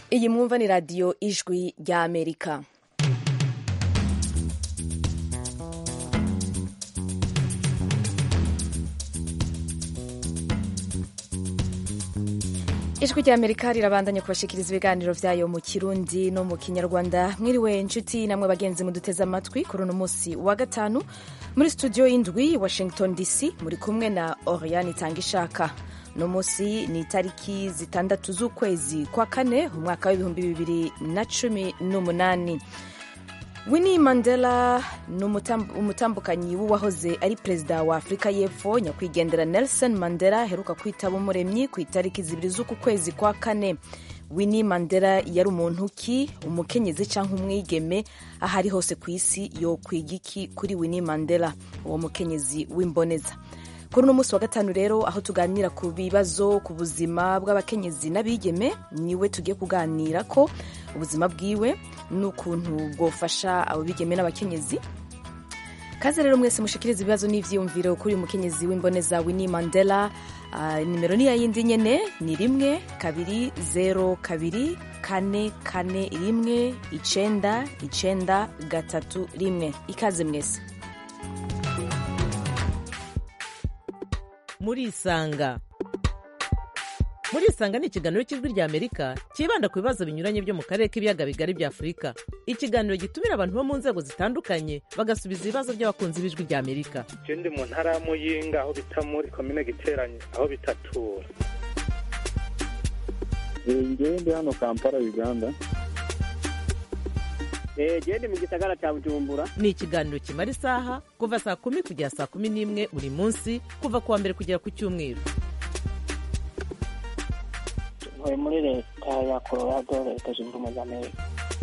iyi mwumva ni radiyo ijwi rya amerika ijwi rya amerika rirabandanya kubashikiriza ibiganiro vyayo mu kirundi no mu kinyarwanda mwiriwe nshuti namwe bagenzi muduteze amatwi kuri uno munsi wa gatanu muri studio y'indwi washington dc muri kumwe na oriane itangishaka uno munsi ni itariki zitandatu z'ukwezi kwa kane umwaka w'ibihumbi bibiri na cumi n'umunani winnie mandela ni umutambukanyi w'uwahoze ari perezida wa afurika y'epfo nyakwigendera nelson mandela aheruka kwitaba umuremyi ku itariki zibiri z'uku kwezi kwa kane winnie mandela yari umuntu ki umukenyezi cyangwa umwigeme aho ari hose ku isi yokwiga iki kuri winnie mandela uwo mukenyezi w'imboneza kuri uno munsi wa gatanu rero aho tuganira ku bibazo ku buzima bw'abakenyezi n'abigeme niwe tugiye kuganira ko ubuzima bwiwe n'ukuntu bwofasha abo bigeme n'abakenyezi kaze rero mwese mushikiriza ibibazo n'ivyiyumviro kuri uyu mukenyezi w'imboneza Winnie Mandela uh, nimero ni yayindi nyene ni rimwe kabiri zero kabiri kane kane rimwe icenda icenda gatatu rimwe ikaze mwese murisanga murisanga ni ikiganiro cy'ijwi rya amerika cyibanda ku bibazo binyuranye byo mu karere k'ibiyaga bigari bya afurika ikiganiro gitumira abantu bo mu nzego zitandukanye bagasubiza ibibazo by'abakunzi b'ijwi rya amerika je ndi mu ntara ya muyinga aho bita muri komine giteranye aho bitatura ngewe ndi hano kampala uganda gende mu gisagara cya bujumbura ni ikiganiro kimara isaha kuva saa kumi kugera saa kumi n'imwe buri munsi kuva ku wa mbere kugera ku cyumweru ntuye muri leta ya colorado leta zunze ubumwe za amerika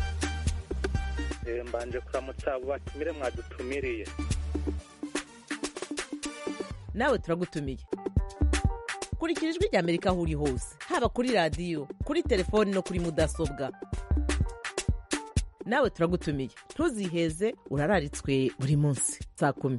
mbanje kuramutsa abo batumire mwadutumiriye nawe turagutumiye kurikira ijwi rya amerika aho uri hose haba kuri radiyo kuri telefoni no kuri mudasobwa nawe turagutumiye ntuziheze urararitswe buri munsi saa kumi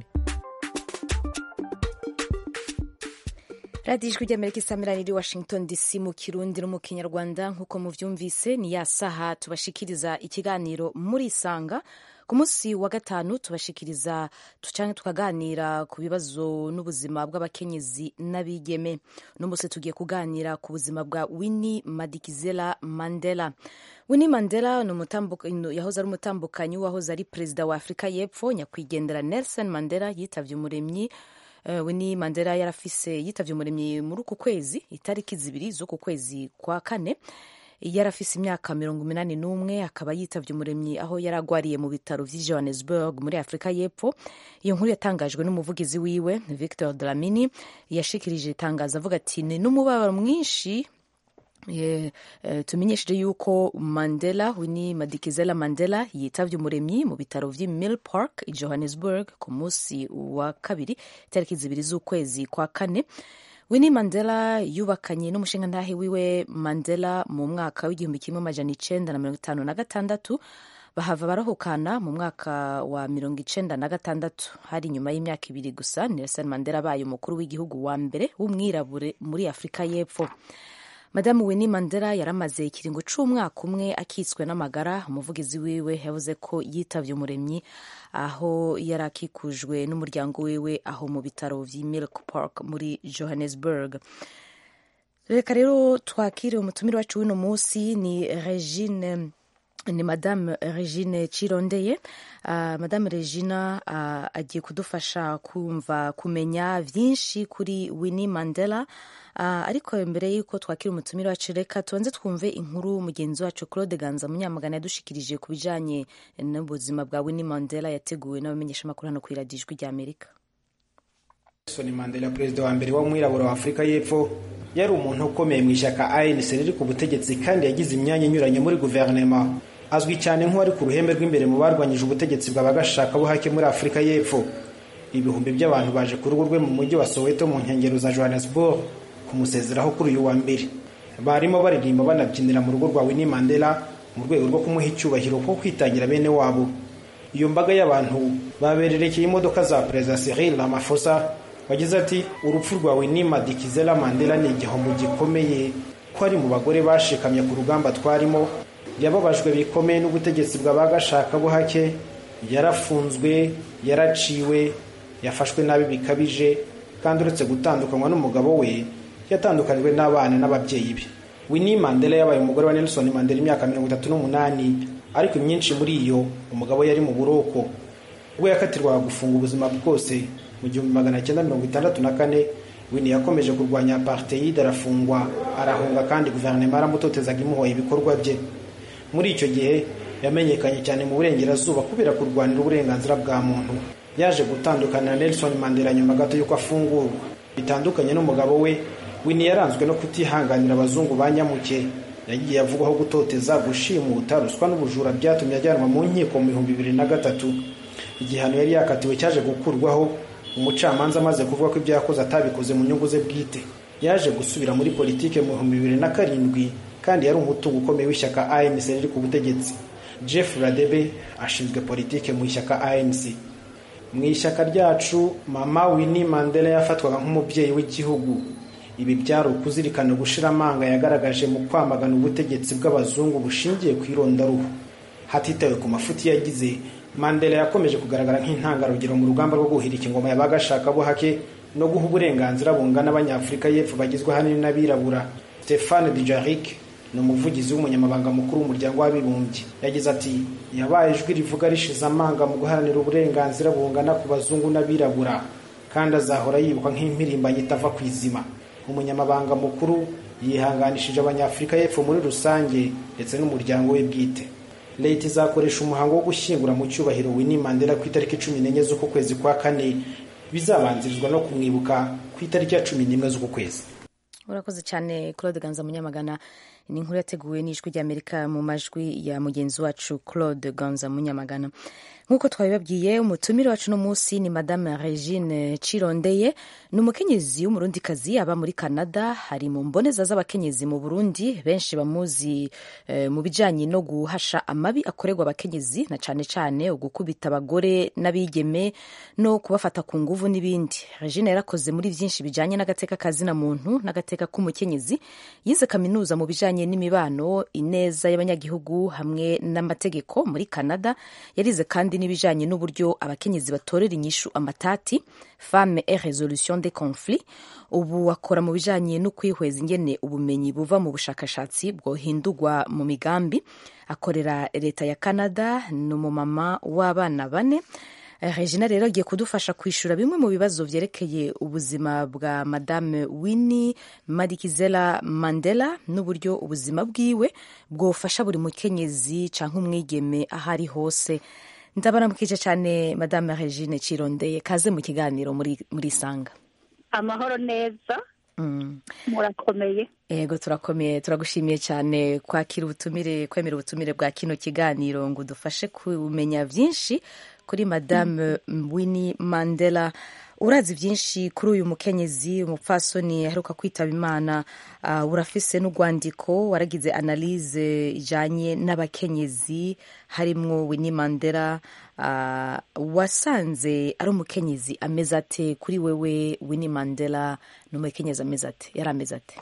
radiyo ijwi ry'amerika isamirani iri washington dc mu kirundi no mu kinyarwanda nk'uko muvyumvise ni ya saha tubashikiriza ikiganiro muri isanga ku munsi wa gatanu tubashikiriza canke tukaganira ku bibazo n'ubuzima bw'abakenyezi n'abigeme uno munsi tugiye kuganira ku buzima bwa winnie madikizela mandela winnie mandela yahoze ari umutambukanyi wahoze ari perezida wa afurika y'epfo nyakwigendera nelson mandela yitavye umuremyi Uh, winnie mandela yarafise yitavye umuremyi muri uku kwezi itariki zibiri z'uku kwezi kwa kane yarafise imyaka mirongo umunani n'umwe akaba yitavye umuremyi aho yari agwariye mu bitaro vy'i johannesburg muri afurika y'epfo iyo nkuru yatangajwe n'umuvugizi wiwe victor dlamini yashikirije itangazo avuga ati ni n'umubabaro mwinshi Yeah, uh, tumenyesheje yuko mandela winnie madikizela mandela yitavye umuremyi mu bitaro vy'i mill park i johannesburg ku munsi wa kabiri itariki zibiri z'ukwezi kwa kane winnie mandela yubakanye n'umushingantahe wiwe mandela mu mwaka w'igihumbi kimwe amajana icenda na mirongo itanu na gatandatu bahava barahukana mu mwaka wa mirongo icenda na gatandatu hari inyuma y'imyaka ibiri gusa nelson mandela abaye umukuru w'igihugu wa mbere w'umwirabure muri afurika y'epfo madamu winnie mandela yaramaze ikiringo c'umwaka umwe akitswe n'amagara umuvugizi wiwe yavuze ko yitavye umuremyi aho yari akikujwe n'umuryango wiwe aho mu bitaro vy'i milk park muri johannesburg reka rero twakire umutumire wacu w'uno munsi ni regine ni madame regine cirondeye uh, madame regina uh, agiye kudufasha kumva kumenya vyinshi kuri winnie mandela uh, ariko mbere y'uko twakira umutumire wacu reka tubanze twumve inkuru mugenzi wacu claude ganza munyamagana yadushikirije ku bijanye n'ubuzima bwa winnie mandela yateguwe n'abamenyeshamakuru hano kw'iradiyo ijwi rya amerika nelson mandela perezida wa mbere w'umwirabura wa afurika y'epfo yari umuntu ukomeye mu ishyaka anc riri ku butegetsi kandi yagize imyanya inyuranye muri guverinoma azwi cyane nk'uwari ku ruhembe rw'imbere mu barwanyije ubutegetsi bw'abagashakabuhake muri afurika y'epfo ibihumbi by'abantu baje ku rugo rwe mu mujyi wa soweto mu nkengero za johannesburg kumusezeraho kuri uyu wa mbere barimo baririmba banabyinira mu rugo rwa winnie mandela mu rwego rwo kumuha icyubahiro ko kwitangira bene wabo iyo mbaga y'abantu babererekeye imodoka za perezida cyril ramaphosa wagize ati urupfu rwa winnie madikizela mandela ni igihombo gikomeye ko ari mu bagore bashikamye ku rugamba twarimo yababajwe bikomeye n'ubutegetsi bw'abagashakabuhake yarafunzwe yaraciwe yafashwe nabi bikabije kandi uretse gutandukanywa n'umugabo we yatandukanijwe n'abana n'ababyeyi be Winnie Mandela yabaye umugore wa Nelson Mandela imyaka mirongo itatu n'umunani ariko imyinshi muri iyo umugabo yari mu buroko ubwo yakatirwaga gufunga ubuzima bwose mu gihumbi magana cyenda mirongo itandatu na kane Winnie yakomeje kurwanya apartheid arafungwa arahunga kandi guverinoma yaramutotezaga imuhoye ibikorwa bye muri icyo gihe yamenyekanye cyane mu burengerazuba kubera kurwanira uburenganzira bwa muntu yaje gutandukana na Nelson Mandela nyuma gato y'uko afungurwa bitandukanye n'umugabo we Winnie yaranzwe no kutihanganira abazungu ba nyamuke yagiye avugwaho gutoteza gushimuta ruswa n'ubujura byatumye ajyanwa mu nkiko mu bihumbi bibiri na gatatu igihano yari yakatiwe cyaje gukurwaho umucamanza amaze kuvuga ko ibyo yakoze atabikoze mu nyungu ze bwite yaje gusubira muri politike mu bihumbi bibiri na karindwi kandi yari umutungo ukomeye w'ishyaka ANC riri ku butegetsi Jeff Radebe ashinzwe politike mu ishyaka ANC mu ishyaka ryacu mama Winnie Mandela yafatwaga nk'umubyeyi w'igihugu ibi byari ukuzirikana gushira amanga yagaragaje mu kwamagana ubutegetsi bw'abazungu bushingiye ku irondaruhu hatitawe ku mafuti yagize Mandela yakomeje kugaragara nk'intangarugero mu rugamba rwo guhirika ingoma y'abagashakabuhake no guha uburenganzira bungana abanyafurika y'epfo bagizwe ahanini n'abirabura Stéphane Dujarric ni umuvugizi w'umunyamabanga mukuru w'umuryango w'abibumbye yagize ati yabaye ijwi rivuga rishize amanga mu guharanira uburenganzira bungana ku bazungu n'abirabura kandi azahora yibukwa nk'impirimbanyi itava ku izima umunyamabanga mukuru yihanganishije abanyafurika y'epfo muri rusange ndetse n'umuryango we bwite leta izakoresha umuhango wo gushyingura mu cyubahiro Winnie Mandela ku itariki cumi n'enye z'uku kwezi kwa kane bizabanzirizwa no kumwibuka ku itariki ya cumi n'imwe z'uku kwezi urakoze cyane claude ganza munyamagana ni inkuru yateguwe n'ijwi ry'amerika mu majwi ya mugenzi wacu claude ganza munyamagana nk'uko twabibabwiye umutumire wacu uno munsi ni madame regine cirondeye ni umukenyezi w'umurundikazi aba muri canada hari mu mboneza z'abakenyezi mu burundi benshi bamuzi eh, mu bijanye no guhasha amabi akorerwa abakenyezi na cane cane ugukubita abagore n'abigeme no kubafata ku nguvu n'ibindi regine yarakoze muri vyinshi bijanye n'agateka kazina muntu n'agateka k'umukenyezi yize kaminuza mu bijanye n'imibano ineza y'abanyagihugu hamwe n'amategeko muri canada yarize kandi n'ibijanye n'uburyo abakenyezi batorera inyishu amatati femme et resolution des conflits ubu akora mu bijanye no kwihweza ingene ubumenyi buva mu bushakashatsi bwohindurwa mu migambi akorera leta ya canada ni umumama w'abana bane regina rero agiye kudufasha kwishyura bimwe mu bibazo byerekeye ubuzima bwa madame winnie madikizela mandela n'uburyo ubuzima bwiwe bwofasha buri mukenyezi cyangwa umwigeme aho ari hose ndabaramukije cyane madame regine cirondeye kaze mu kiganiro muri, muri sanga amahoro neza mm. murakomeye Ego turakomeye turagushimiye cyane kwakira ubutumire kwemera ubutumire bwa kino kiganiro ngo dufashe kumenya byinshi kuri madame Winnie Mandela urazi byinshi kuri uyu mukenyezi umupfasoni aheruka kwitaba imana uh, urafise n'urwandiko waragize analyse ijanye n'abakenyezi harimwo Winnie Mandela uh, wasanze ari umukenyezi ameze ate kuri wewe Winnie Mandela ni umukenyezi ameze ate yari ameze ate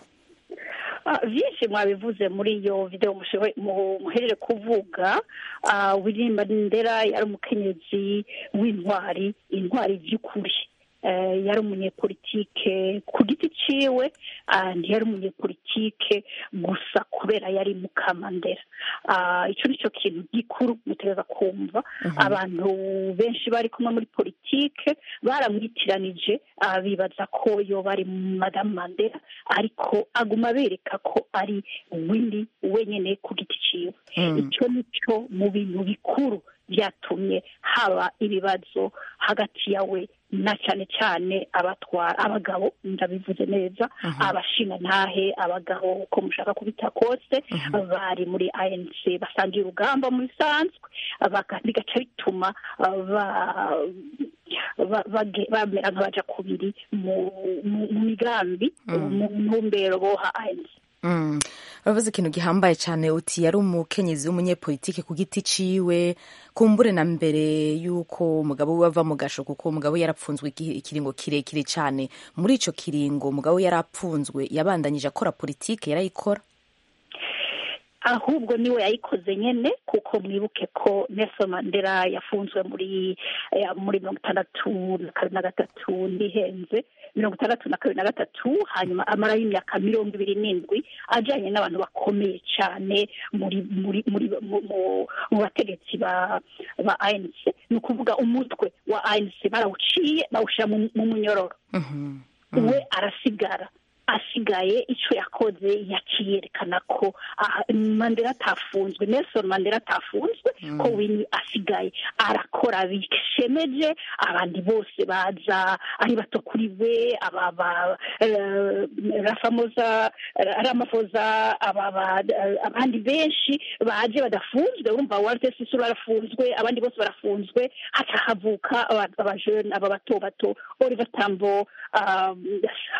byinshi mwabivuze muri iyo videwo muherere kuvuga Winnie Mandela yari umukenyezi w'intwari intwari by'ukuri yari umunyepolitike ku giti ciwe ntiyari umunyepolitike gusa kubera yari mukamandera icyo ni cyo kintu gikuru mutegereza kumva abantu benshi bari kumwe muri politike baramwitiranije bibaza ko yo bari madamu mandela ariko aguma bereka ko ari windi wenyine ku giti ciwe icyo ni cyo mu bintu bikuru byatumye haba ibibazo hagati yawe na cyane cyane abatwara abagabo ndabivuze neza abashinga ntahe abagabo uko mushaka kubita kose bari muri anc basangiye urugamba mu bisanzwe bigaca bituma bamera nk'abaja kubiri mu migambi mu ntumbero boha anc uravuze ikintu gihambaye cyane uti yari umukenyezi w'umunyepolitike ku giti ciwe kumbure na mbere y'uko umugabo we ava mu gasho kuko umugabo yarapfunzwe ikiringo kirekire cyane muri ico kiringo umugabo yari apfunzwe yabandanyije akora politike yarayikora ahubwo niwe yayikoze nyene kuko mwibuke ko Nelson Mandela yafunzwe muri eh, muri mirongo itandatu na kabiri na gatatu ndihenze mirongo itandatu na kabiri na gatatu hanyuma amarayo imyaka mirongo ibiri n'indwi ajanye n'abantu bakomeye cyane muri muri muri mu- mu- mu bategetsi ba ba ANC ni ukuvuga umutwe wa ANC barawuciye bawushyira mu mu munyororo Mhm. we arasigara asigaye icyo yakoze yakiyerekana ko ah, mandela atafunzwe nelson mandela atafunzwe ko wini asigaye arakora bishemeje abandi bose baza ari bato kuri we aba ba eh, rafamoza ramafoza aba ba- eh, abandi benshi baje badafunzwe urumva walter sisuru arafunzwe abandi bose barafunzwe haca havuka aba- abajene aba bato bato oliver tambo um,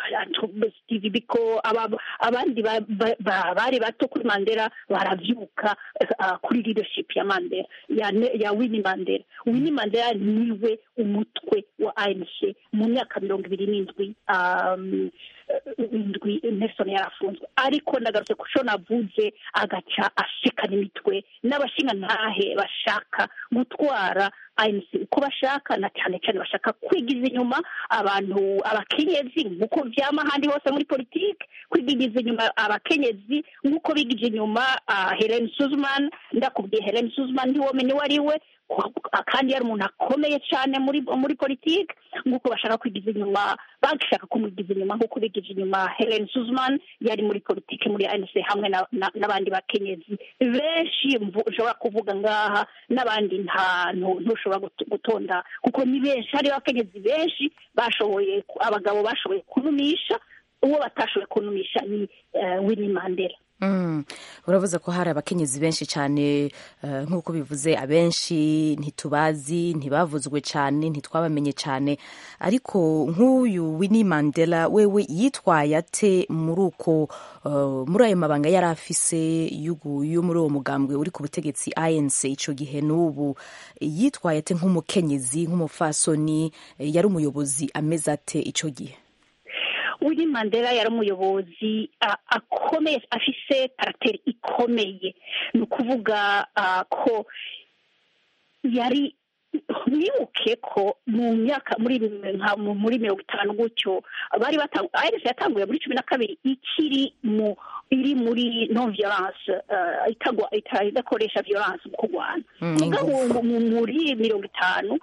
steve biko aba- abandi ba- ba- ba- bari bato kuri mandela baravyuka uh, kuri leadership ya mandela ya, Ne- ya winnie mandela winnie mandela niwe umutwe wa anc mu myaka mirongo ibiri n'indwi um, indwi nelson yarafunzwe ariko ndagarutse ku cyo navuze agaca ashikana imitwe n'abashingantahe bashaka gutwara ANC uko bashaka na cyane cyane bashaka kwigiza inyuma abantu abakenyezi nk'uko vyama ahandi hose muri politiki kwigiza inyuma abakenyezi nk'uko bigije inyuma uh, Helen Suzman ndakubwiye Helen Suzman ntiwomenye uwo ari we ku- kandi yari umuntu akomeye cyane muri muri politiki nk'uko bashaka kwigiza inyuma bashaka kumwigiza inyuma nk'uko bigije inyuma Helen Suzman yari muri politiki muri ANC hamwe na- na- n'abandi bakenyezi benshi mvu- ushobora kuvuga ngaha n'abandi nta ntu- ntushobora gut- gutonda kuko ni benshi hari abakenyezi benshi bashoboye ku- abagabo bashoboye kunumisha uwo batashoboye kunumisha ni eh, Winnie Mandela Mm. uravuze ko hari abakenyezi benshi cyane eh, nk'uko bivuze abenshi ntitubazi ntibavuzwe cyane ntitwabamenye cyane ariko nk'uyu Winnie Mandela wewe yitwaye ate muri uko eh, muri ayo mabanga yari afise y'ugu- yo muri uwo mugambwe uri ku butegetsi ANC ico gihe n'ubu yitwaye ate nk'umukenyezi nk'umufasoni eh, yari umuyobozi ameze ate ico gihe Winnie Mandela yari umuyobozi a- akomeye afise karateri ikomeye ni ukuvuga ah, ko yari mwibuke ko mu myaka muri nka mu- muri mirongo itanu gutyo bari batangu ARC yatanguye muri cumi na kabiri ikiri mu iri muri non violence uh, itagwa ita- idakoresha violence mu kurwana Mm, mugabo ingufu. mu- muri mirongo itanu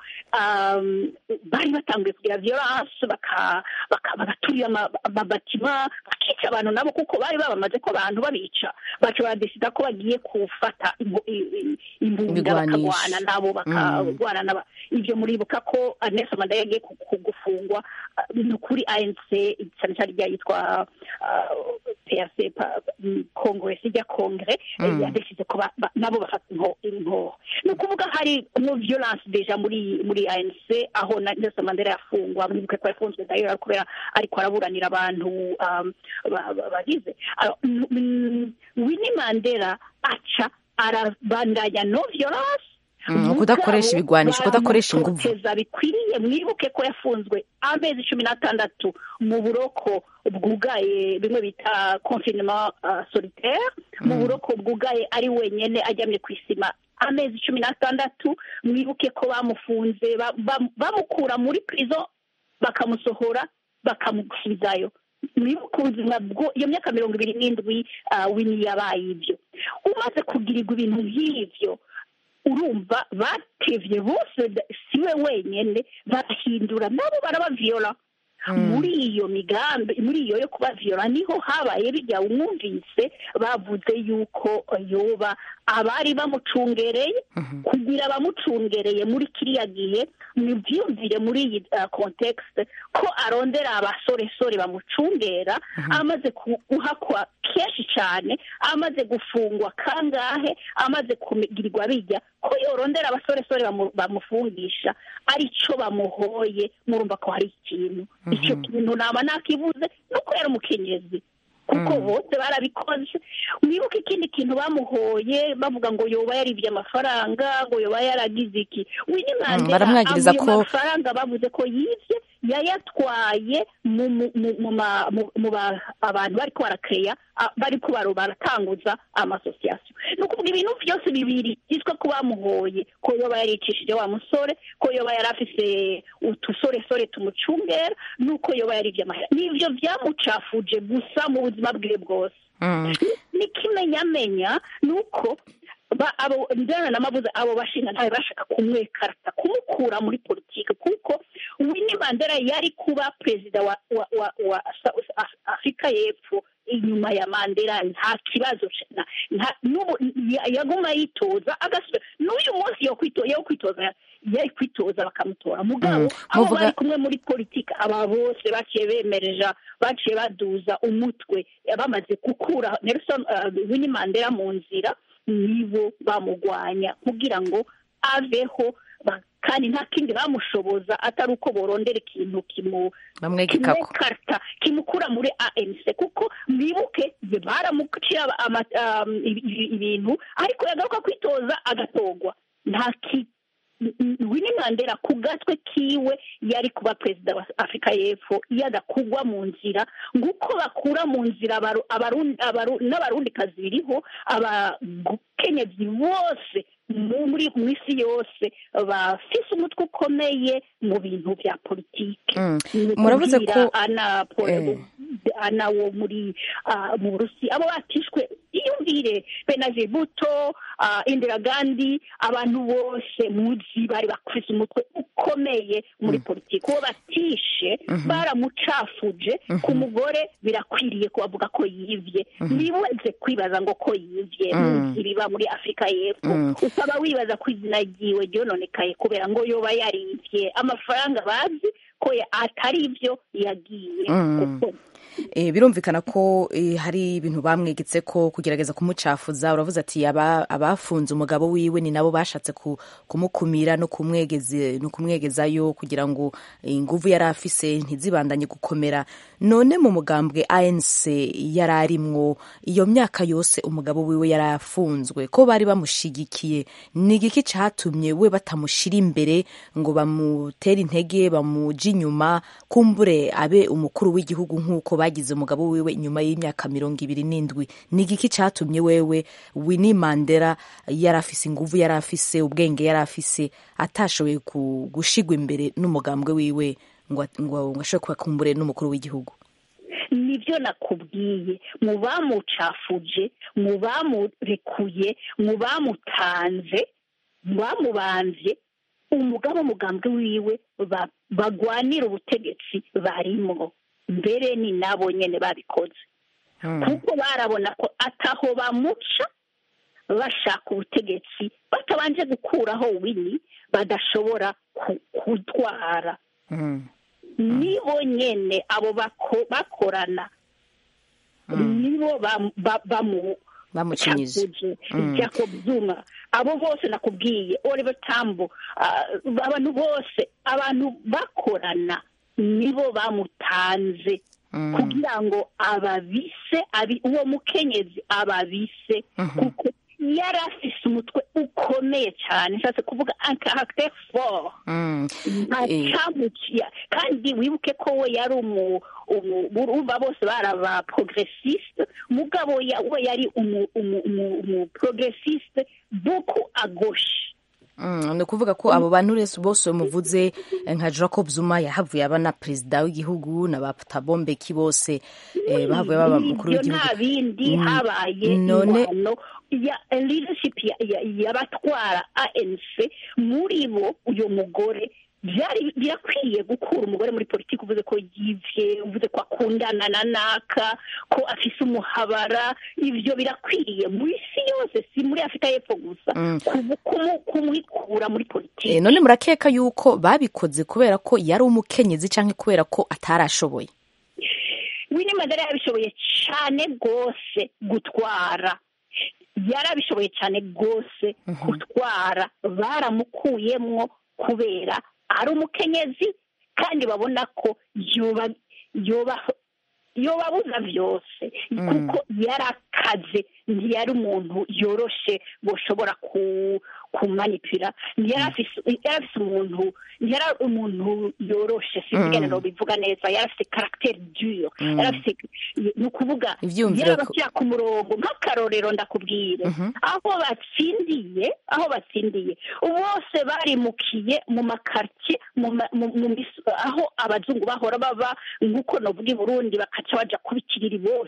um, bari batanguye kugira violence baka- baka- bagaturira ama- amabatima bakica abantu nabo kuko bari babamaze ko abantu babica baca baradesida ko bagiye gufata imbu- i- i- imbunda Ibigwanisho. bakagwana nabo bakagwana naba ibyo muribuka ko uh, Nelson Mandela yagiye ku- ku- gufungwa uh, ni ukuri ANC cyane cyane irya yitwa uh, PRC pa- mm, Congress ijya Kongre Mm. yadesize ko ba- ba- nabo bafata inko- inkoho ni ukuvuga hari no violence deja muri muri ANC aho na Nelson Mandela yafungwa mwibuke ko yafunzwe d'ailleurs kubera ariko araburanira abantu um, ba- ba- bagize Alors, mm, mm, Winnie Mandela aca arabandanya no violence Mm, kudakoresha ibigwanisho, kudakoresha inguvu. baramutoteza bikwiriye mwibuke ko yafunzwe amezi cumi n'atandatu mu buroko bwugaye bimwe bita confinement uh, solitaire mu buroko bwugaye ari wenyene aryamye ku isima amezi cumi n'atandatu mwibuke ko bamufunze ba- ba- bamukura muri prison bakamusohora bakamusubizayo mwibuke ubuzima bwo iyo myaka mirongo ibiri n'indwi uh, wini yabaye ibyo umaze kugirirwa ibintu nk'ivyo urumva batevye bose da- siwe wenyene barahindura nabo barabaviola muri iyo migambi muri iyo yo kubaviola niho habaye bijya umwumvise bavuze yuko yoba abari bamucungereye kugira abamucungereye muri kiriya gihe nibyumvire muri iyi uh, context ko arondera abasoresore bamucungera amaze ku- guhakwa kenshi cyane amaze gufungwa kangahe amaze kugirirwa bijya ko yorondera abasoresore bamu- bamufungisha arico bamuhoye murumva ko hari ikintu icyo kintu naba nakivuze nuko yari umukenyezi kuko bose barabikoze mwibuke ikindi kintu bamuhoye bavuga ngo yoba yaribye amafaranga ngo yoba yaragize iki Winnie Mandela baramwagiriza avuye ko- amafaranga bavuze ko yibye yayatwaye mu mu- mu- mu ma- mu- mu ba- abantu bariko barakeya bariko baro baratanguza amasosiyasiyo ni ukuvuga ibintu byose bibiri byitwa ko bamuhoye ko yoba yaricishije wa musore ko yoba yari afise utusoresore tumucungera nuko yoba yarivye amahera nivyo vyamucafuje gusa mu buzima bwiwe bwose Mm. n'ikimenyamenya ni uko ba- abo njyana n'amabuze abo bashinga ntawe bashaka kumwekarata kumukura muri politiki kuko Winnie Mandela yari kuba perezida wa wa wa, wa South Af- Afrika y'Epfo inyuma ya Mandela nta kibazo na- nta n'ubu ya- yaguma yitoza agasubira n'uyu munsi yo kwitoza yo kwitoza yari kwitoza bakamutora mugabo Mm, abo muvuga- bari kumwe muri politiki aba bose baciye bemereja baciye baduza umutwe bamaze gukura Nelson uh, Winnie Mandela mu nzira nibo bamugwanya kugira ngo aveho ba- kandi nta kindi bamushoboza atari uko borondera ikintu kimu bamwegekako kimukarta kimukura muri ANC kuko mwibuke ye baramucira ama- um, ibi- ibi- ibintu ariko yagaruka kwitoza agatogwa nta ki Winnie Mandela ku gatwe kiwe yari kuba perezida wa Afurika y'Epfo iyo adakugwa mu nzira nguko bakura mu nzira abaru- abarundi abaru- n'abarundikazi biriho abakenyezi bose mu- muri mu isi yose bafise umutwe ukomeye mu bintu bya politiki Mm. Ni Muravuze ukubwira ko- ana po- Eh. ana wo muri ah, mu burusi abo batishwe iyumvire benazir buto ah, indira gandi abantu bose muzi bari bafise umutwe ukomeye muri politiki uwo batishe baramucafuje ku mugore birakwiriye kubavuga ko yivye ntibuze kwibaza ngo ko yivye Mm. muzi biba muri afurika y'epfo Mm. ukaba wibaza ko izina ryiwe ryononekaye kubera ngo yoba yarivye amafaranga bazi ko ya- atari ivyo yagiye Mm. kuko Eh, birumvikana ko eh, hari ibintu bamwegetse ko kugerageza kumucafuza uravuze ati aba- abafunze umugabo wiwe ni nabo bashatse ku- kumukumira no kumwegeze no kumwegezayo kugira ngo eh, inguvu yari afise ntizibandanye gukomera none mu mugambwe ANC yari arimwo iyo myaka yose umugabo wiwe yari afunzwe ko bari bamushigikiye ni igiki catumye we batamushira imbere ngo bamutere intege bamuja inyuma kumbure abe umukuru w'igihugu nk'uko bagize umugabo wiwe nyuma y'imyaka mirongo ibiri n'indwi ni igiki catumye wewe Winnie Mandela yari afise inguvu yari afise ubwenge yari afise atashoboye ku- gushigwa imbere n'umugambwe wiwe ngo ngo ngo ashobore kuba kumbure n'umukuru w'igihugu nibyo nakubwiye mu bamucafuje mu bamurekuye mu bamutanze mu bamubanze umugabo umugambwe wiwe ba- bagwanira ubutegetsi barimo mbere ni nabo nyene babikoze kuko barabona ko ataho bamuca bashaka ubutegetsi batabanje gukuraho wini badashobora ku- kutwara Mm. nibo nyene abo bako- bakorana nibo bam- ba- bamu bamucinyije cafuje Mm. jacob zuma abo bose nakubwiye oliver tambo ah, abantu bose abantu bakorana nibo bamutanze Mm. kugira ngo ababise abi- uwo mukenyezi ababise kuko yari afise umutwe ukomeye cyane nshatse kuvuga un caractère fort Mm. nta Eh. cyamuciya kandi wibuke ko we yari umu umu- urumva bose bari aba progressiste mugabo ya- we yari umu umu umu umu progressiste beaucoup à gauche Mm, ni ukuvuga ko abo bantu rese bose muvuze eh, nka jacob zuma yahavuye aba na perezida w'igihugu na ba Thabo Mbeki bose eh, bahavuye baba umukuru ibyo w'igihugu nta bindi Mm, habaye none- ingwano ya leadership ya- ya- y'abatwara anc muri bo uyu mugore byari birakwiye gukura umugore muri politiki uvuze ko yivye uvuze ko akundana na naka ko afise umuhabara ibyo birakwiriye mu isi yose si muri afurika y'epfo gusa Mm. kumu- kumu- kumwikura muri politiki Eh, none murakeka yuko babikoze kubera ko yari umukenyezi cyangwa kubera ko atarashoboye Winnie Mandela yabishoboye cyane rwose gutwara yarabishoboye cyane rwose gutwara baramukuyemwo kubera ari umukenyezi kandi babona ko yoba yoba yobabuza byose kuko yari akaze ntiyari umuntu yoroshe boshobora ku kumanipira ntiyari afise yari afise umuntu ntiyari umuntu yoroshe sinzigane no bivuga neza yari afise caractère dure yari afise ni ukuvuga Ivyiyumviro yari ko- abashyira ku murongo nk'akarorero ndakubwire aho batsindiye aho batsindiye bose barimukiye mu makartie mu ma- mu- mu mis- aho abazungu bahora baba nk'uko novuga i burundi bakaca baja kubikiriri bose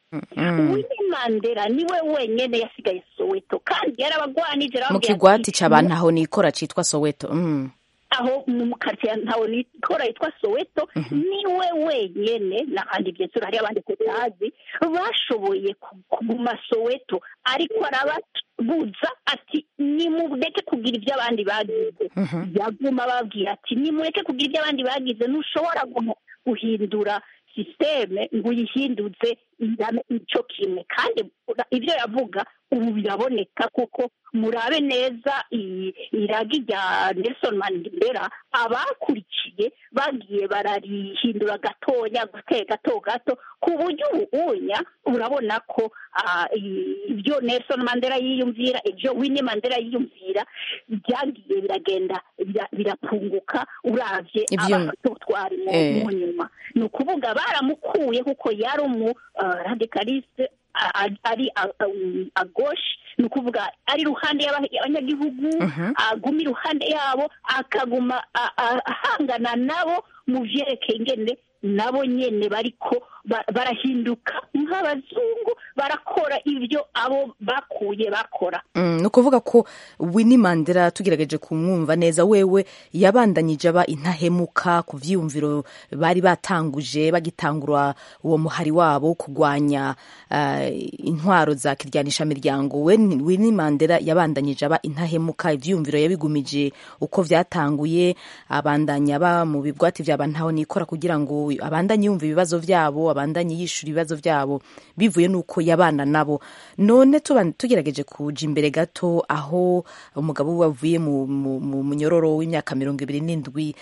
Winnie Mandela niwe wenyene yasigaye Soweto kandi yarabagwanije mu arababwira kigwati ati, c'abantu aho nikora citwa soweto mm. aho mu karitsiye ntawe nikora yitwa soweto niwe wenyene n'ahandi byensura hari abandi tutazi bashoboye ku- kuguma soweto ariko arababuza ati nimureke kugira ibyo abandi bagize yaguma ababwira ati nimureke kugira ibyo abandi bagize ntushobora guh- guhindura sisiteme ngo uyihinduze ingane icyo kimwe kandi ibyo yavuga ubu biraboneka kuko murabe neza iyi iragi rya Nelson Mandela abakurikiye bagiye bararihindura gatoya gake gato gato ku buryo ubunya urabona ko ah, i- ibyo Nelson Mandela yiyumvira ibyo Winnie Mandela yiyumvira byagiye biragenda bira- birapunguka uravye Ivyo- abatutwari mu Eh. mu nyuma ni ukuvuga baramukuye kuko yari umu ah, radicaliste a- a- ari a- a- a gauche ni ukuvuga ari iruhande y'aba- y'abanyagihugu aguma iruhande yabo akaguma a- a- ahangana nabo mu vyerekeye ingene nabo nyene bariko ba- barahinduka nk'abazungu barakora ibyo abo bakuye bakora Mm, ni ukuvuga ko Winnie Mandela tugerageje kumwumva neza wewe yabandanyije aba intahemuka ku vyiyumviro bari batanguje bagitangura uwo muhari wabo wo kurwanya ah, intwaro za kiryanisha miryango we Winnie Mandela yabandanyije aba intahemuka ivyiyumviro yabigumije uko vyatanguye abandanya aba mu bigwati vyaba ntaho nikora kugira ngo abandanye yumva ibibazo vyabo abandanye yishura ibibazo vyabo bivuye nuko yabana nabo none tuba- tugerageje kuja imbere gato aho umugabo we wavuye mu, mu, mu munyororo w'imyaka mirongo ibiri n'indwi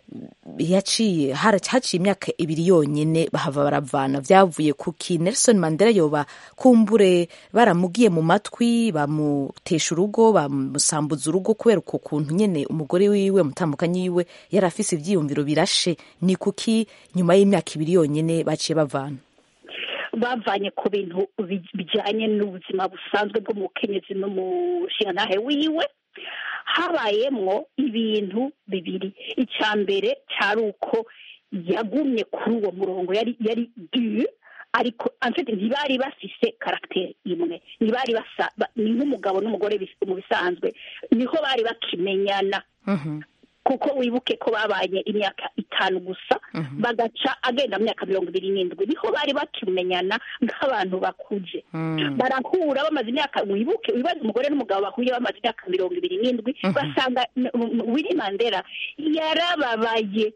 yaciye hara- haciye imyaka ibiri yonyene bahava baravana vyavuye kuki Nelson Mandela yoba kumbure baramugiye mu matwi bamutesha urugo bamusambuza urugo kubera uko kuntu nyene umugore wiwe mutambukanyi wiwe yari afise ivyiyumviro birashe ni kuki nyuma y'imyaka ibiri yonyene baciye bavana bavanye ku bintu bi- bijyanye n'ubuzima busanzwe bw'umukenyezi n'umushingantahe wiwe habayemwo ibintu bibiri icya mbere cyari uko yagumye kuri uwo murongo yari yari du ariko amfite ntibari bafise karagiteri imwe ntibari basa ba- ni nk'umugabo n'umugore bis- mu bisanzwe niho bari bakimenyana kuko wibuke ko babanye imyaka itanu gusa bagaca agenda mu myaka mirongo ibiri n'indwi niho bari bakimenyana nk'abantu bakuze barahura bamaze imyaka wibuke wibaze umugore n'umugabo bahuye bamaze imyaka mirongo ibiri n'indwi basanga n- m- Winnie Mandela yarababaye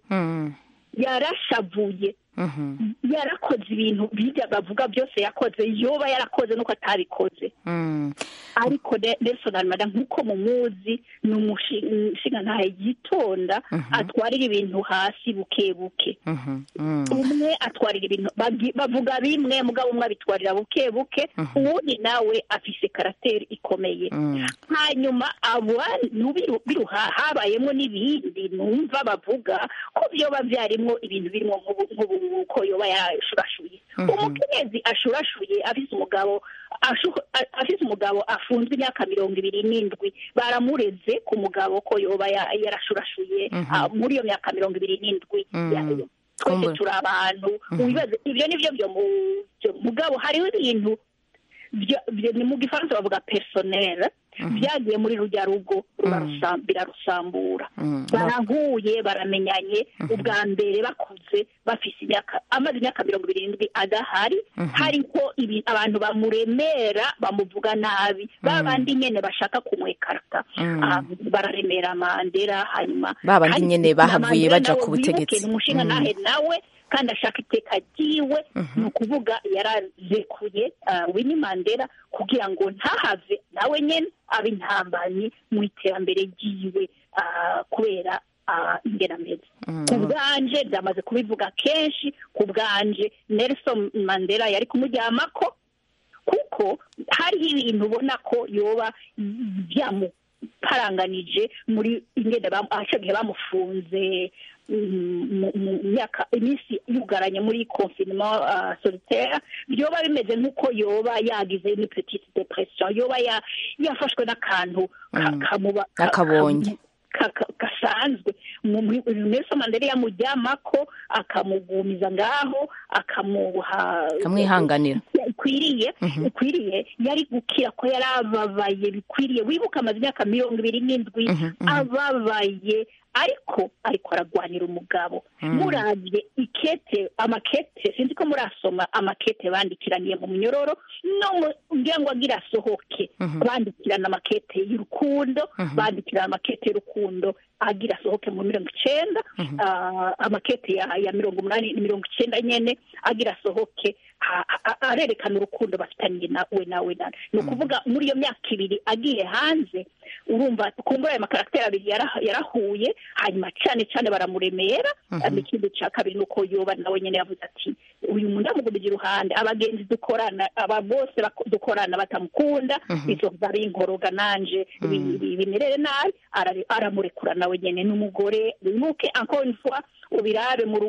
yarashavuye yarakoze ibintu bijya bavuga byose yakoze yoba yarakoze nuko atabikoze ariko Ne- Nelson Mandela nk'uko mumuzi ni umushingantahe yitonda atwarira ibintu hasi buke buke umwe atwarira ibintu bagi- bavuga bimwe mugabo umwe abitwarira buke buke uwundi nawe afise karateri ikomeye hanyuma abantu biru- biruha habayemo n'ibindi numva bavuga ko byoba byarimwo ibintu birimo nk'ubu- nk'ubu ko yoba yashurashuye umukenyezi ashurashuye afise umugabo ashu- a- afise umugabo afunzwe imyaka mirongo ibiri n'indwi baramureze ku mugabo ko yoba ya- yarashurashuye ah, muri iyo myaka mirongo ibiri n'indwi Ya- twese Kumbura. turi abantu wibaze ibyo ni byo byo mu- byo- mugabo hariho ibintu byo- byo- ni mu gifaransa bavuga personnel byagiye muri rujya rugo rubarusam- birarusambura barahuye baramenyanye ubwa mbere bakuze bafise imyaka amaze imyaka mirongo irindwi adahari hariho ibi- abantu bamuremera bamuvuga nabi ba bandi nyene bashaka kumwekarata Ah, bararemera mandera hanyuma Ba bandi hari- nyene na bahavuye Mandela baja nawe ku wibuke butegetsi. ni umushinga nahe nawe kandi ashaka iteka ryiwe ni ukuvuga yarazekuye uh, Winnie Mandela kugira ngo ntahave nawe nyene abe intambanyi mu iterambere ryiwe ah, kubera ah, ingeramezi ku bwanje byamaze kubivuga kenshi ku bwanje Nelson Mandela yari kumuryamako kuko hariho ibintu ubona ko yoba byamu yaraparanganije muri ingene icyo gihe bamufunze mu myaka iminsi yugaranye muri confinement solitaire byoba bimeze nk'uko yoba yagize ni petite depression yoba yafashwe n'akantu akabonye gasanzwe nelson mandela yamuryamako akamugumiza ngaho akamuha akamwihanganira bikwiriye bikwiriye yari gukira ko yari ababaye bikwiriye wibuka amaze imyaka mirongo ibiri n'indwi ababaye ariko ariko aragwanira umugabo murabye ikete amakete sinzi ko murasoma amakete bandikiraniye mu munyororo no ngira ngo agira asohoke bandikirana amakete y'urukundo bandikirana amakete y'urukundo agira asohoke mu mirongo icyenda amakete ya mirongo umunani mirongo icyenda nyine agira asohoke arerekana urukundo bafitanye nawe nawe nawe ni ukuvuga muri iyo myaka ibiri agiye hanze urumva kumbura ayo makaragiteri abiri yarahuye hanyuma cyane cyane baramuremera ikindi cya kabiri ni uko yoba nawe nyine yavuze ati uyu muntu amugumije iruhande abagenzi dukorana aba bose dukorana batamukunda izo zari inkoroga nanje bimerere nabi aramurekura nawe nyine n'umugore wibuke encore une fois ubirabe mu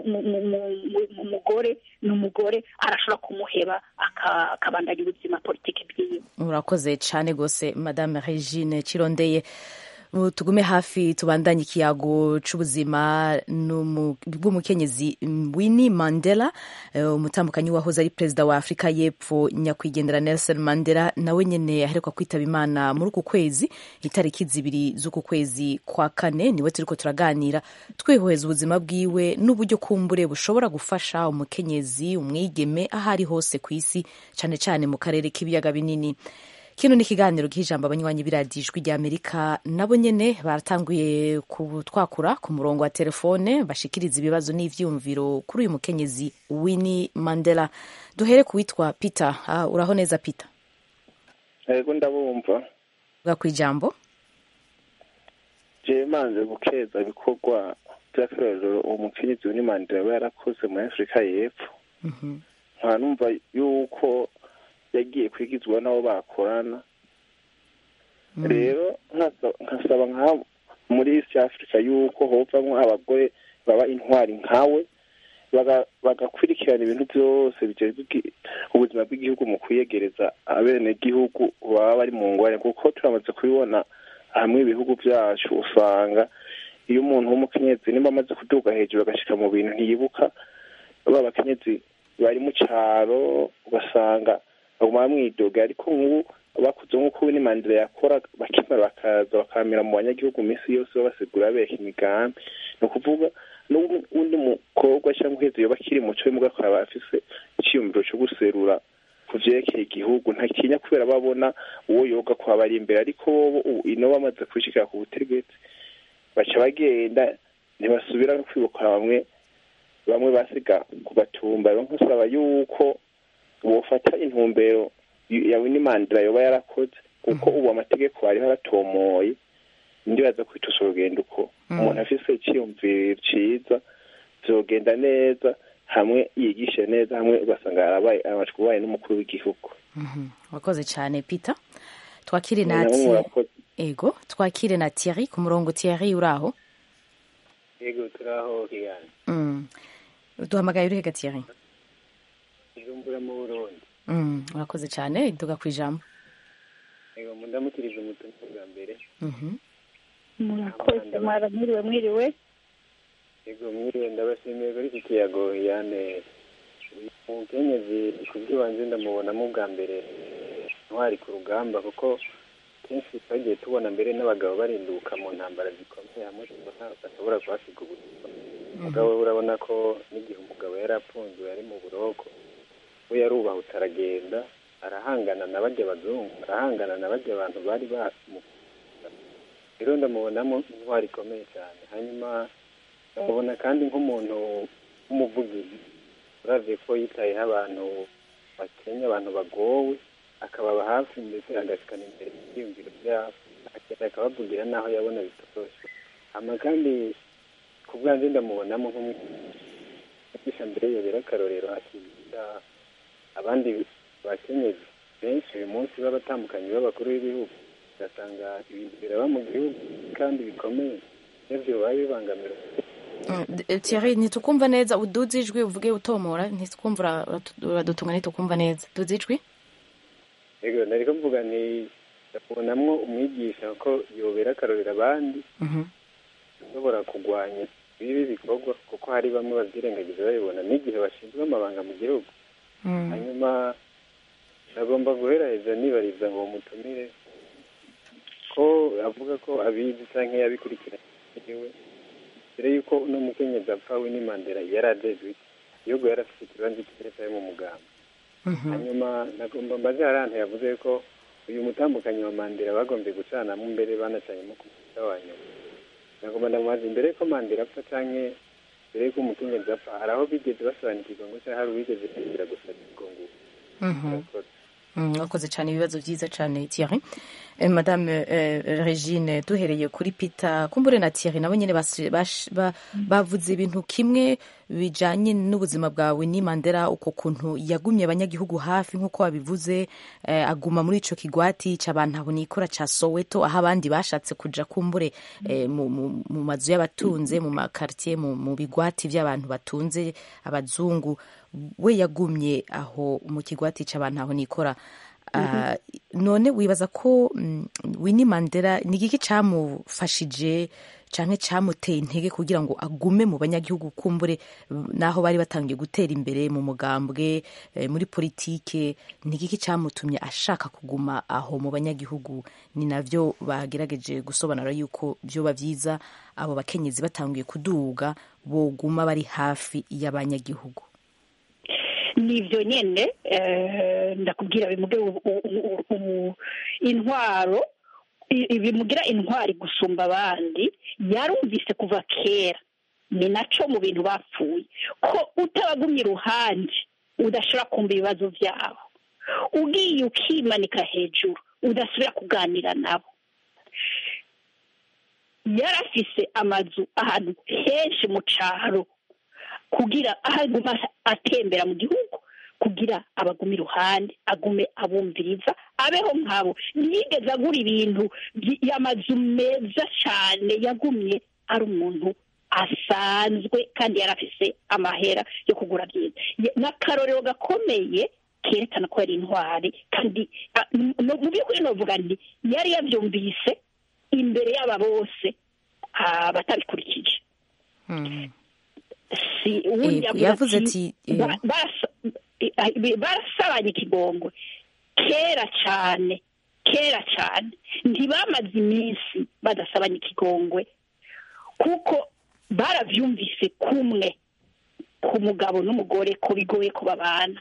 mugore ni umugore arashobora kumuheba akabandanya ubuzima politiki bwiwe urakoze cyane rwose madame regine kirondeye tugume hafi tubandanye ikiyago c'ubuzima bw'umukenyezi Winnie Mandela umutambukanyi wahoze ari perezida wa Afurika y'Epfo nyakwigendera Nelson Mandela nawe nyene aheruka kwitaba Imana muri uku kwezi itariki zibiri z'uku kwezi kwa kane niwe turiko turaganira twihweza ubuzima bwiwe n'uburyo kumbure bushobora gufasha umukenyezi umwigeme aho ari hose ku isi cane cane mu karere k'ibiyaga binini kino ni ikiganiro cy'ijambo abanywanyi biradijwi rya amerika nabo nyene baratanguye kutwakura ku murongo wa telefone bashikiriza ibibazo n'ivyumviro kuri uyu mukenyezi Winnie Mandela duhere ku witwa Peter uh, uraho neza Peter yego ndabumva bwa kwijambo je manze gukeza ibikorwa by'akarorero uwo mukenyezi Winnie Mandela we yarakoze muri Afurika y'Epfo nka numva yuko yagiye kwigizwa n'abo bakorana rero nkasaba nka muri east africa yuko hovamwo abagore baba intwari nkawe bagakurikirana ibintu byose bijejwe ubuzima bw'igihugu mu kwiyegereza abenegihugu baba bari mu ngorane kuko turamaze kubibona hamwe ibihugu byacu usanga iyo umuntu w'umukenyezi nimba amaze kuduga hejuru agashika mu bintu ntiyibuka ba bakenyezi bari mu cyaro ugasanga baguma bamwidoga ariko nk'ubu bakuze nk'uko Winnie Mandela yakora bakimara bakaza bakamira mu banyagihugu minsi yose babasigura bereka imigambi ni ukuvuga n'undi mukobwa cyangwa uheze yoba akiri muco muga akaba afise icyiyumviro cyo guserura ku vyerekeye igihugu ntakinya kubera babona uwo yoga kwaba ari imbere ariko bobo ino bamaze kwishikira ku butegetsi baca bagenda ntibasubira no kwibuka bamwe bamwe basiga ku gatumba rero nkusaba yuko wofata intumbero ya Winnie Mandela yoba yarakoze kuko ubu amategeko ariho aratomoye ndibaza kwitusa urugendo uko umuntu afise icyiyumviro ciza vyogenda neza hamwe yigishe neza hamwe ugasanga yarabaye amajwi ubaye n'umukuru w'igihugu wakoze cyane peter twakire na ego twakire na Thierry ku murongo Thierry uraho ego turaho kigana duhamagaye urihe Thierry ijumbura mu burundi urakoze cyane iduga ku ijambo ego mundamukirije umutungo bwa mbere murakoze mwaramwiriwe mwiriwe ego mwiriwe ndabashimiye kuri iki kiyago yane umukenyezi ku by'ibanze ndamubonamo bwa mbere ntwari ku rugamba kuko kenshi twagiye tubona mbere n'abagabo barinduka mu ntambara zikomeye hamwe bashobora kuhasiga ubuzima umugabo urabona ko n'igihe umugabo yari apfunzwe yari mu buroko we yarubahutse aragenda arahangana na bajya abazungu arahangana na bajya abantu bari bamukunda rero ndamubonamo intwari ikomeye cyane hanyuma ndamubona kandi nk'umuntu w'umuvugizi uravye ko yitayeho abantu bakenya abantu bagowe akababa hafi ndetse agashikana imbere ibyiyumviro byabo akagenda akabavugira n'aho yabona bitoroshe hama kandi ku bwanjye ndamubonamo nk'umwigisha mbere yobera akarorero akigisha abandi bakenyezi benshi uyu munsi b'abatambukanyi b'abakuru b'ibihugu ugasanga ibintu biraba mu gihugu kandi bikomeye nibyo biba bibangamira Thierry ntitukumva neza uduze ijwi uvuge utomora ntitukumva uradutunga ntitukumva neza duze ijwi yego nari kuvuga ni ndabonamwo umwigisha ko yobera akarorera abandi ushobora kurwanya ibibi bikorwa kuko hari bamwe babyirengagiza babibona n'igihe bashinzwe amabanga mu gihugu hanyuma agomba guheraheza nibariza ngo mutumire ko avuga ko abizi cyangwa yabikurikiranye mbere y'uko uno mukenyezi apfa we ni mandela yari adezwe igihugu yari afite ikibanza cy'iteka mu mugamba hanyuma nagomba mbaze hari ahantu yavuze ko uyu mutambukanyi wa mandela bagombye gucanamo mbere banacanyemo ku munota wa nyuma nagomba ndamubaza imbere y'uko mandela apfa cyangwa mbere y'uko umukenyezi apfa hari aho bigeze basobanukirwa ngo cyangwa hari uwigeze kugira gusaba igongo wakoze cyane ibibazo byiza cyane Thierry Eh, madame eh, regine duhereye kuri peter kumbure na Thierry nabo nyine bas- bash- ba- bavuze ibintu kimwe bijanye n'ubuzima bwawe ni mandela uko kuntu yagumye abanyagihugu hafi nk'uko wabivuze eh, aguma muri ico kigwati c'abantu aho nikora ca soweto aho abandi bashatse kuja kumbure eh, mu, mu, mu mazu y'abatunze mu makartier mu, mu bigwati vy'abantu batunze abazungu we yagumye aho mu kigwati c'abantu aho nikora Ah, none wibaza ko mm, Winnie Mandela ni igiki camufashije canke camuteye intege kugira ngo agume mu banyagihugu kumbure mm, naho bari batangiye gutera imbere mu mugambwe eh, muri politike ni igiki camutumye ashaka kuguma aho mu banyagihugu ni navyo bagerageje gusobanura yuko vyoba vyiza abo bakenyezi batangiye kuduga boguma bari hafi y'abanyagihugu nibyo nyine eh, ndakubwira bimuge u- u- u- u- intwaro i- bimugira intwari gusumba abandi yarumvise kuva kera ni naco mu bintu bapfuye ko utabagumye iruhande udashobora kumva ibibazo byabo ugiye ukimanika hejuru udasubira kuganira nabo yari afise amazu ahantu henshi mu caro kugira aho aguma atembera mu gihugu kugira abagume iruhande agume abumviriza abeho nkabo ntiyigeze agura ibintu by- y'amazu meza cyane yagumye ari umuntu asanzwe kandi yari afise amahera yo kugura byiza Ye- n'akarorero gakomeye kerekana ko yari intwari kandi ah, no- mu by'ukuri novuga nti yari yabyumvise imbere y'aba bose ah, batabikurikije si uwundi Eh, yavuze yavuze ati, ati, eh, ba- barasa- eh, barasabanye ikigongwe kera cyane kera cyane ntibamaze iminsi badasabanye ikigongwe kuko barabyumvise kumwe ku mugabo n'umugore ko bigoye ko babana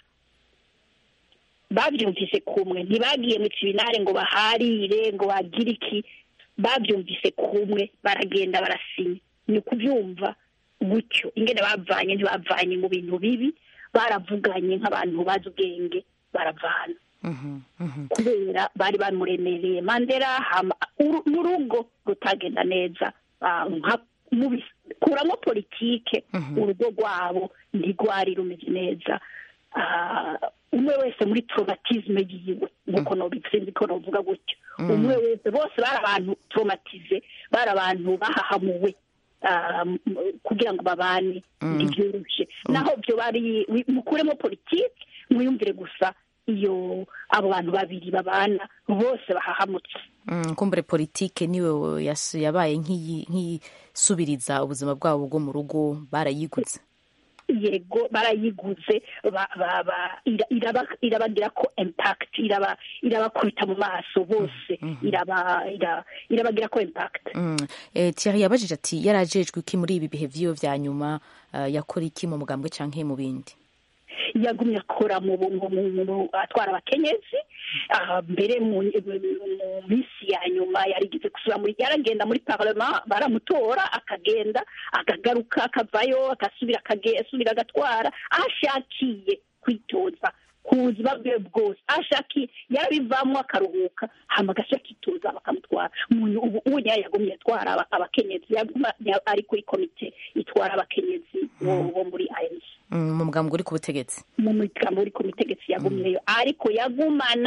babyumvise kumwe ntibagiye mu kibinare ngo baharire ngo bagire iki babyumvise kumwe baragenda barasinya ni ukubyumva gutyo ingene bavanye ntibavanye mu bintu bibi baravuganye nk'abantu bazi ubwenge baravana kubera bari bamuremereye mandela hama uru- n'urugo rutagenda neza ah, nka mubi- kuramo politike urugo rwabo ntirwari rumeze neza Ah, umwe wese muri traumatisme yiwe nkuko nobisinzi ko novuga gutyo umwe wese bose bari abantu traumatize bari abantu bahahamuwe ah, m- kugira ngo babane ntibyoroshe naho byo bari wi- mukuremo politike mwiyumvire gusa iyo abo bantu babiri babana bose bahahamutse Mm, kumbure politike niwe yas- yabaye nk'iyi- nk'iyisubiriza ubuzima bwabo bwo mu rugo barayiguze yego barayiguze ba- ba- ba- ira- iraba- irabagira ko impact iraba- irabakubita mu maso bose iraba- ira- irabagira ko impact Mm. Eh, Thierry yabajije ati yarajejwe iki muri ibi bihe vyiwe vya nyuma eh, yakora iki mu mugambwe canke mu bindi yagumye akora mu bu- mu- mu- mu- atwara abakenyezi ah, mbere mu mu minsi ya nyuma yarigeze gusura muri yaragenda muri parlement baramutora akagenda akagaruka akavayo agasubira akage- asubira agatwara aho ashakiye kwitoza ku buzima bwe bwose aho ashakiye yarabivamo akaruhuka hama agasubira akitoza bakamutwara umuntu ubu ubu nyaya yagumye atwara aba- abakenyezi yaguma ya- ari kuri komite itwara abakenyezi bo bo muri ANC Mm, mu mugambwe uri ku butegetsi mu migambo uri ku mitegetsi yagumyeyo ariko yagumana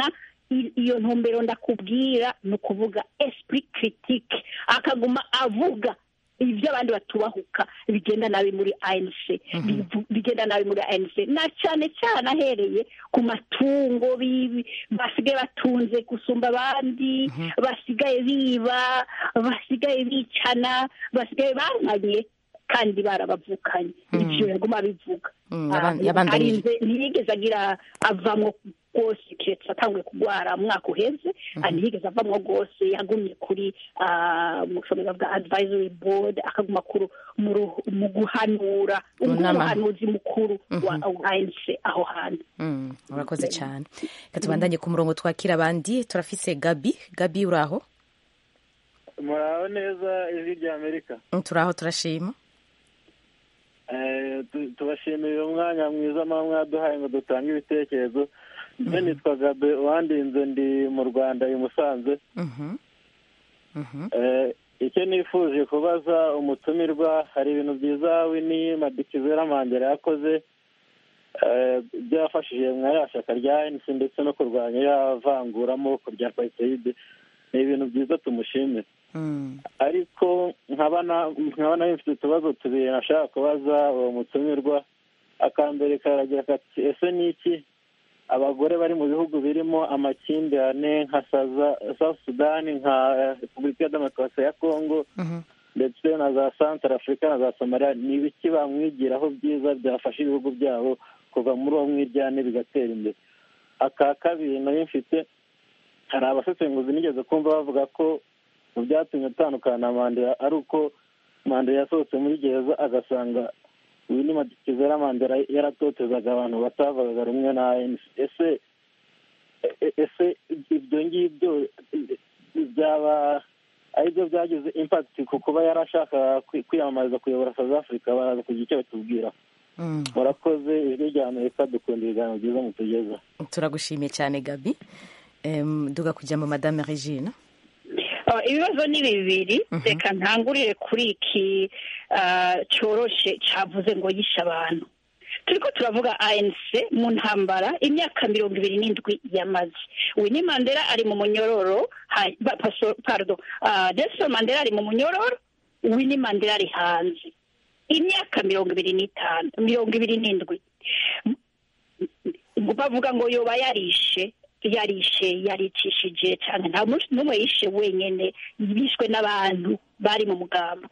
i- iyo ntumbero ndakubwira ni ukuvuga esprit critique akaguma avuga ibyo abandi batubahuka bigenda nabi muri anc bivu- bigenda nabi muri anc na cyane cyane ahereye ku matungo bi- basigaye batunze gusumba abandi basigaye biba basigaye bicana basigaye barwanye kandi barabavukanye ibyo yaguma bivuga Mm, Ah, yaban- yabandanije. arinze ntiyigeze agira avamwo rwose keretse atanguye kurwara umwaka uheze ah, ntiyigeze avamwo rwose yagumye kuri ah, mu bushomero bwa advisory board akaguma kuru- mu ru- mu guhanura Mu ubwo nama. umuhanuzi mukuru wa anc aho hantu Mm, urakoze cyane reka tubandanye ku murongo twakira abandi turafise gabi gabi uraho muraho neza ijwi rya amerika Mm, turaho turashima Eh, tu- tubashimira umwanya mwiza muba mwaduhaye ngo dutange ibitekerezo mbe nitwa gabe wandinze ndi mu rwanda i musanze Mhm. Mhm. Eh, icyo nifuje kubaza umutumirwa hari ibintu byiza wini madikizera mandela yakoze eh, byafashije mwa ya shyaka rya enisi ndetse no kurwanya ya vanguramoko rya pasiteyide ni ibintu byiza tumushimira Mm. ariko nkaba na- nkaba nayo mfite utubazo tubiri nashaka kubaza uwo mutumirwa akambere karagira kati ese ni iki abagore bari mu bihugu birimo amakimbirane nka saza south sudan nka repubulika ya demokarasi ya congo Mhm. ndetse na za santara afurika na za somaliya ni ibiki bamwigiraho byiza byafasha ibihugu byabo kuva muri uwo mwiryane bigatera imbere aka kabiri nayo mfite hari abasesenguzi nigeze kumva bavuga ko mu byatumye atandukana na mandela ari uko mandela yasohotse muri gereza agasanga wini madikizera mandela yaratotezaga abantu batavugaga rumwe na ANC. ese e- ese ibyo ngibyo byaba ari byo byagize impact ku kuba yari ashaka kwi- kwiyamamariza kuyobora south africa baraza kugira icyo batubwira Mm. murakoze ijwi rya amerika dukunda ibiganiro byiza mutugeza turagushimiye cyane gabi Em, duga kujya mu madame regine Ah, ibibazo ni bibiri reka ntangurire kuri iki ah, cyoroshe cyavuze ngo yishe abantu turiko turavuga anc mu ntambara imyaka mirongo ibiri n'indwi yamaze winnie mandela ari mu munyororo ha- ba- paso- pardon ah, nelson mandela ari mu munyororo winnie mandela ari hanze imyaka mirongo ibiri n'itanu mirongo ibiri n'indwi bavuga ngo yoba yarishe yarishe yaricishije cyane nta muntu n'umwe yishe wenyine bishwe n'abantu bari mu mugambwe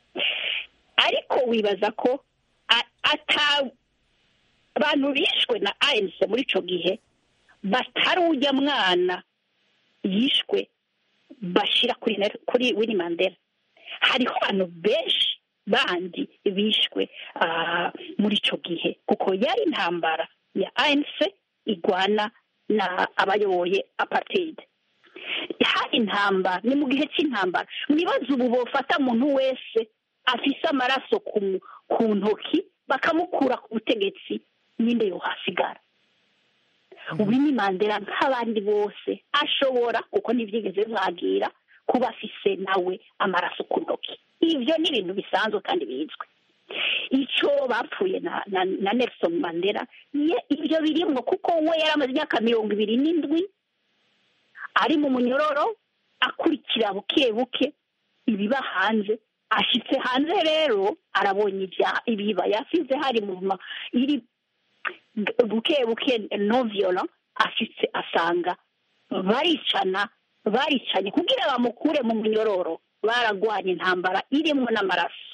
ariko wibaza ko a- ata abantu bishwe na ANC muri icyo gihe batari ujya mwana yishwe bashyira kuri Nel- kuri Winnie Mandela hariho abantu benshi bandi bishwe ah, muri icyo gihe kuko yari intambara ya ANC igwana na abayoboye apartheid hari intambara ni mu gihe cy'intambara mwibaze ubu bofata umuntu wese afise amaraso ku mu- ku ntoki bakamukura ku butegetsi ninde yohasigara Winnie Mandela nk'abandi bose ashobora kuko ntibyigeze mwagira kuba afise nawe amaraso ku ntoki ibyo ni ibintu bisanzwe kandi bizwi icyo bapfuye na, na, na Nelson Mandela ye ibyo birimwo kuko we yari amaze imyaka mirongo ibiri n'indwi ari mu munyororo akurikira buke buke ibiba hanze ashitse hanze rero arabonye ibya ibiba yasize hari mu ma iri buke buke no violent ashitse asanga baricana baricanye kugira bamukure mu munyororo baragwanye intambara irimwo n'amaraso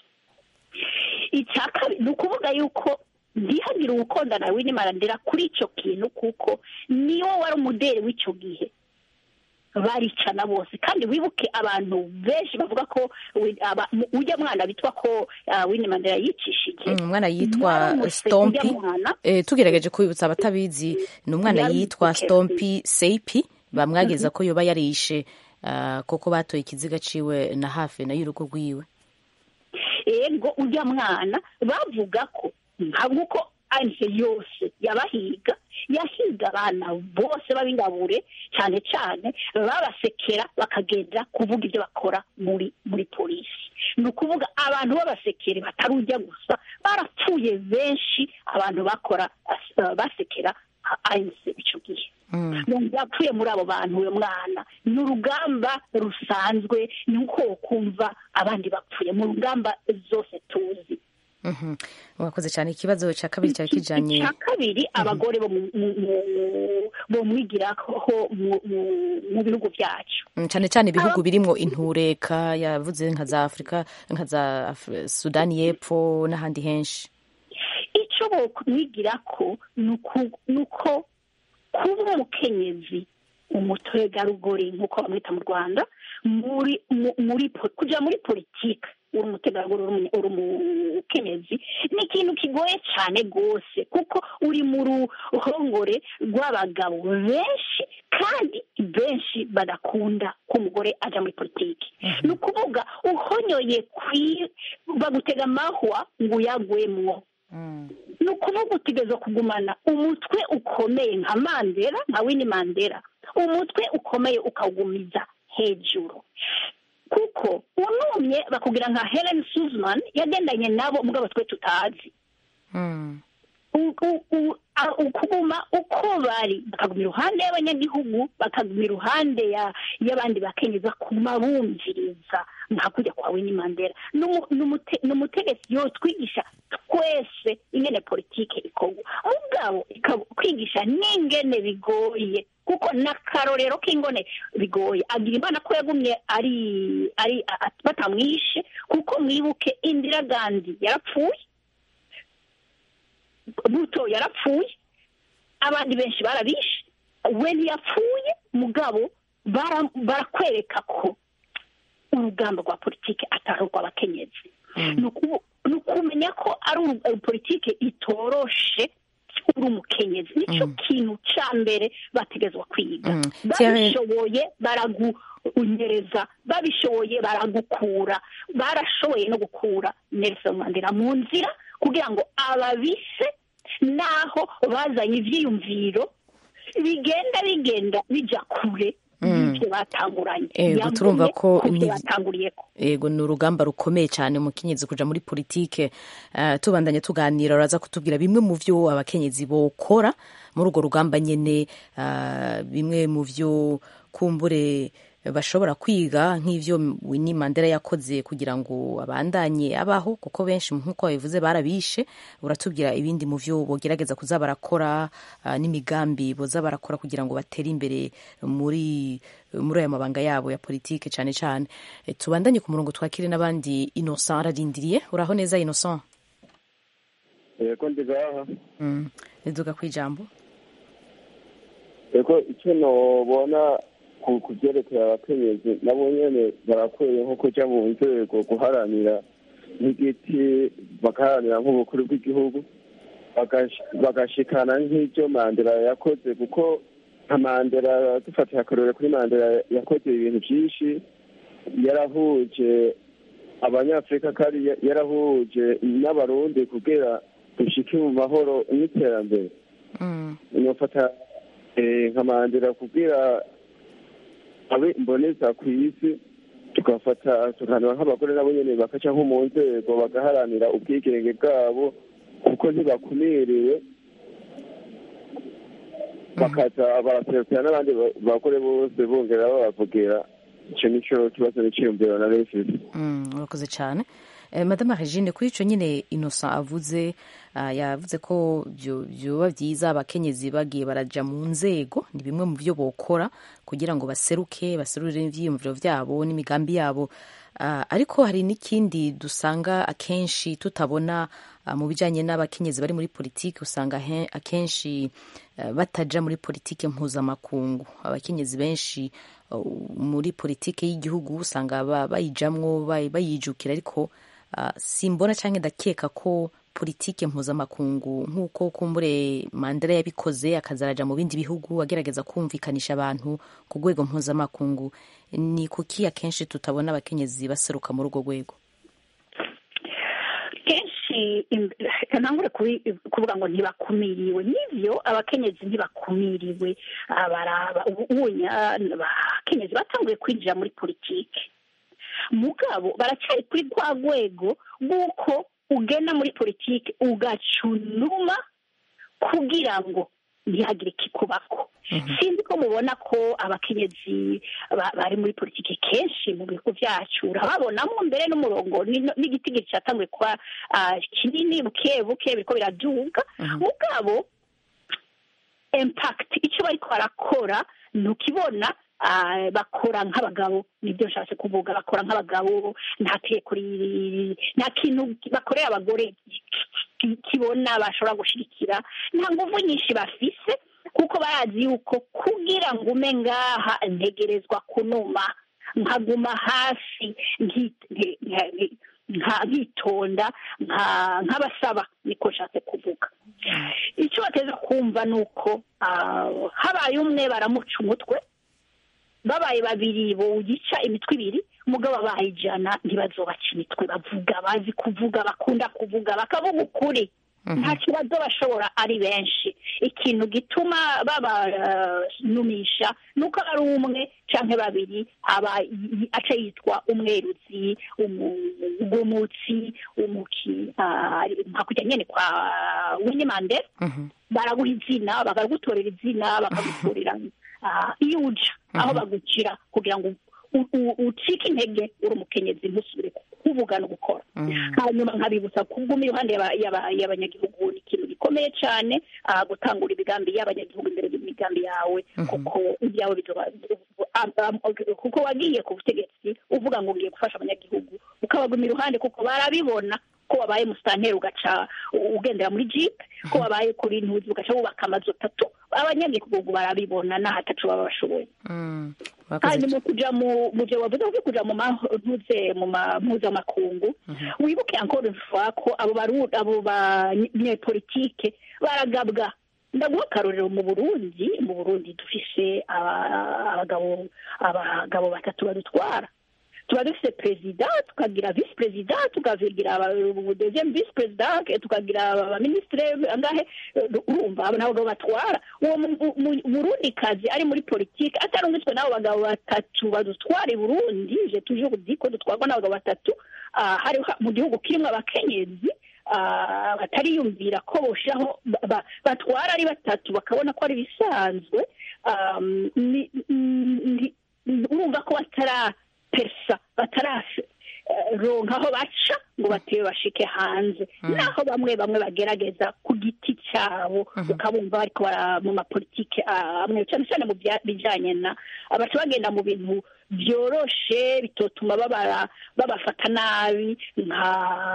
icya kabiri ni ukuvuga yuko ndihagira ubukonda na Winnie Mandela kuri icyo kintu kuko niwo wari umuderi w'icyo gihe baricana bose kandi wibuke abantu benshi bavuga ko wi- aba- mu- ujya mwana bitwa ko ah, Winnie Mandela yicishije Mm, umwana yitwa Yaramutse Stompi ujya mwana Eh, tugerageje kubibutsa abatabizi ni umwana Yari yitwa Mukeke. Stompi Seipi bamwageza ko yoba yarishe ah, kuko batoye ikiziga ciwe na hafi na y'urugo rwiwe ego ujya mwana bavuga ko ntabwo uko anse yose yabahiga yahiga abana bose b'abingabure cyane cyane babasekera bakagenda kuvuga ibyo bakora muri muri polisi ni ukuvuga abantu b'abasekeri batari ujya gusa barapfuye benshi abantu bakora uh, basekera ANC icyo gihe yapfuye muri abo bantu uyu mwana ni urugamba rusanzwe ni uko kumva abandi bapfuye mu rugamba zose tuzi urakoze cyane ikibazo cya kabiri cyari kijyanye icya kabiri abagore bo mwigiraho mu bihugu byacu cyane cyane ibihugu birimo intureka yavuze nka za afurika nka za sudani y'epfo n'ahandi henshi icyo bamwigira ko ni uko kuba umukenyezi umutegarugori nk'uko bamwita mu rwanda kujya muri politiki uri umutegarugori uri umukenyezi ni ikintu kigoye cyane rwose kuko uri mu ruhongore rw'abagabo benshi kandi benshi badakunda ko umugore ajya muri politiki ni ukuvuga uhonyoye bagutega amahwa ngo uyagwemwo ni ukuvuga utegereza kugumana umutwe ukomeye nka mandela nka wini mandela umutwe ukomeye ukawugumiza hejuru kuko unumye bakubwira nka helen suzman yagendanye nabo mugabo twe tutazi ukuguma uko bari bakaguma iruhande y'abanyagihugu bakaguma iruhande y'abandi bakenyeza kuma bumviriza nka kujya kwa wini mandela ni umutegetsi yotwigisha twese ingene politike ikorwa mugabo kwigisha n'ingene bigoye kuko n'akarorero k'ingone bigoye agira imana ko yagumye ari ari batamwishe kuko mwibuke indira gandi yarapfuye buto yarapfuye abandi benshi barabishe we ntiyapfuye mugabo barakwereka ko urugamba rwa politiki atari urw'abakenyezi ni ukumenya ko ari politiki itoroshe uri umukenyezi nicyo kintu cya mbere bategezwa kwiga babishoboye baragunyereza babishoboye baragukura barashoboye no gukura Nelson Mandela mu nzira kugira ngo ababise naho bazanye ibyiyumviro bigenda bigenda bijya kure y'ibyo batanguranye ego turumva ko batanguriye ko ego ni urugamba rukomeye cyane umukenyezi kuja muri politike uh, tubandanye tuganira uraza kutubwira bimwe mu vyo abakenyezi bokora muri urwo rugamba nyene uh, bimwe mu vyo kumbure bashobora kwiga nk'ivyo Winnie Mandela yakoze kugira ngo abandanye abaho kuko benshi nk'uko babivuze barabishe uratubwira ibindi mu vyo bogerageza kuza barakora uh, n'imigambi boza barakora kugira ngo batere imbere muri muri aya mabanga yabo ya politike cyane cyane e, tubandanye ku murongo twakire n'abandi Innocent ararindiriye uraho neza Innocent yego ndigaha mm. niduga kwijambo yego icyo nobona ku byerekeye abakenyezi nabo nyine barakwiye nko kujya mu nzego guharanira nk'igiti bagaharanira nk'ubukuru bw'igihugu bagashikana nk'ibyo mandela yakoze kuko nka mandela dufatiye akarore kuri mandela yakoze ibintu byinshi yarahuje abanyafurika kandi yarahuje n'abarundi kugira dushike mu mahoro n'iterambere nofata nka mandela kugira abe imboneza ku isi tugafata tukahanura nk'abagore nabo nyine bakaca nko mu nzego bagaharanira ubwigenge bwabo kuko ntibakumiriwe bakaza baraserukira n'abandi bagore bose bongera babavugira icyo nicyo kibazo n'iciyumviro na refisi urakoze cyane madame regine kuri icyo nyine innocent avuze yavuze ko byoba byiza abakenyezi bagiye barajya mu nzego ni bimwe mu byo bokora kugira ngo baseruke baserurire ibyiyumviro byabo n'imigambi yabo ariko hari n'ikindi dusanga akenshi tutabona mu bijyanye n'abakenyezi bari muri politiki usanga akenshi batajya muri politiki mpuzamakungu abakenyezi benshi muri politiki y'igihugu usanga bayijamwo bayijukira ariko simbona cyangwa ndakeka ko politike mpuzamakungu nk'uko kumbure mandela yabikoze akazaraja mu bindi bihugu agerageza kumvikanisha abantu ku rwego mpuzamakungu ni kuki akenshi tutabona abakenyezi baseruka muri urwo rwego kenshi ntangure kuvuga ngo ntibakumiriwe n'ibyo abakenyezi ntibakumiriwe baraba abakenyezi batanguye kwinjira muri politiki mugabo baracyari kuri rwa rwego rw'uko ugenda muri politiki ugacunuma kugira ngo ntihagire ikikubako sinzi ko mubona ko abakenyezi ba- bari muri politiki kenshi mu bihugu byacu urababonamo mbere n'umurongo ni- n'igiti gicatanguye kuba ah, kinini buke buke biriko biraduga mugabo impact icyo bariko barakora ntukibona ah, bakora nk'abagabo nibyo nshatse kuvuga bakora nk'abagabo nta tegeko riri- nta kintu bakorera abagore ki- kibona bashobora gushigikira nta nguvu nyinshi bafise kuko barazi yuko kugira ngo ume ngaha ntegerezwa kunuma nkaguma hafi nki- nki- nki- nka- nkitonda nka- nk'abasaba niko nshatse kuvuga icyo bateza kumva ni uko ah, habaye umwe baramuca umutwe babaye babiri bowugica imitwe ibiri umugabo abaye ijana ntibazobaca imitwe bavuga bazi kuvuga bakunda kuvuga bakavuga ukuri nta kibazo bashobora ari benshi ikintu gituma babanumisha ni uko ari umwe cyangwa babiri aba y- aca yitwa umweruzi umugumutsi umuki ah, nka kujya nyine kwa Winnie Mandela baraguha izina bakagutorera izina bakagutorera ah, iyo uja aho bagucira kugira ngo u- u- ucike intege uri umukenyezi ntusubire kuvuga no gukora hanyuma nkabibutsa kuguma iruhande y'aba- y'aba- y'abanyagihugu ni ikintu gikomeye cyane ah, gutangura imigambi y'abanyagihugu imbere y'imigambi yawe kuko ibyawe bizoba am- am- kuko wagiye ku butegetsi uvuga ngo ugiye gufasha abanyagihugu ukabaguma iruhande kuko barabibona ko wabaye musitanteri ugaca ugendera muri jipe ko wabaye kuri ntuzi ugaca wubaka amazu atatu abanyagihugu barabibona n'ahatacu baba bashoboye hanyuma kuja mu mu byo wavuze ko kuja mu mantuze mu ma- mpuzamakungu wibuke encore une fois ko abo baru abo banyepolitike baragabwa ndaguha akarorero mu burundi mu burundi dufise aba- abagabo abagabo batatu badutwara tuba dufite perezida tukagira visi perezida tukagira deuxième visi perezida tukagira abaminisitire angahe urumva abo nabo batwara uwo mu- mu- murundikazi ari muri politiki atarungitswe n'abo bagabo batatu badutwara i burundi je toujours dis ko dutwarwa n'abagabo batatu ah, hariho mu gihugu kirimo abakenyezi ah, batariyumvira ko boshiraho ba- ba- batwara ari batatu bakabona ko ari bisanzwe um, ni- ni- ni- urumva ko batara persa batararonka aho baca ngo batebe bashike hanze naho bamwe bamwe bagerageza ku giti cyabo ukabumva bariko bara mu mapolitike ah, amwe cyane cyane mu bya- bijanye na abaca bagenda mu bintu byoroshe bitotuma babara babafata nabi nka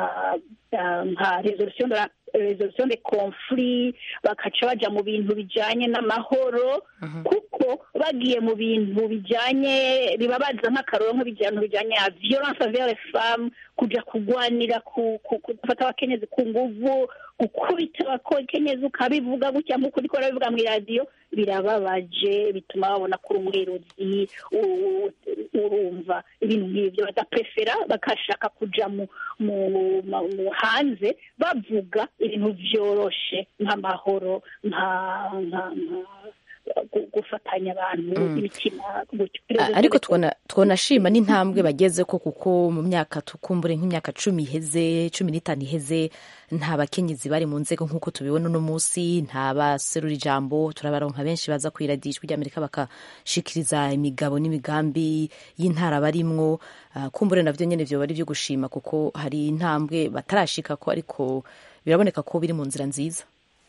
ah, nka resolution de la resolution de conflit bakaca baja mu bintu bijanye n'amahoro kuko bagiye mu bintu bijanye bibabaza nk'akaroro nk'ibintu bijanye na violence envers les femmes kuja kugwanira ku- ku- gufata abakenyezi ku nguvu gukubita abakenyezi ukabivuga gutya nk'uko uriko urabivuga mu iradiyo birababaje bituma babona ko uri umwiruzi u- urumva ibintu nk'ibyo badaprefera bakashaka kuja mu mu ma- mu hanze bavuga ibintu vyoroshe nk'amahoro nka nka nka gu- gufatanya abantu imitima gutyo A- ariko twona twonashima n'intambwe bageze ko kuko mu myaka tukumbure nk'imyaka cumi iheze cumi n'itanu iheze nta bakenyezi bari mu nzego nk'uko tubibona uno munsi nta baserura ijambo turabaronka benshi baza ku iradiyo ijwi ry'amerika bakashikiriza imigabo n'imigambi y'intara barimwo Ah, kumbure navyo nyene vyoba ari vyo gushima kuko hari intambwe batarashika ko ariko biraboneka ko biri mu nzira nziza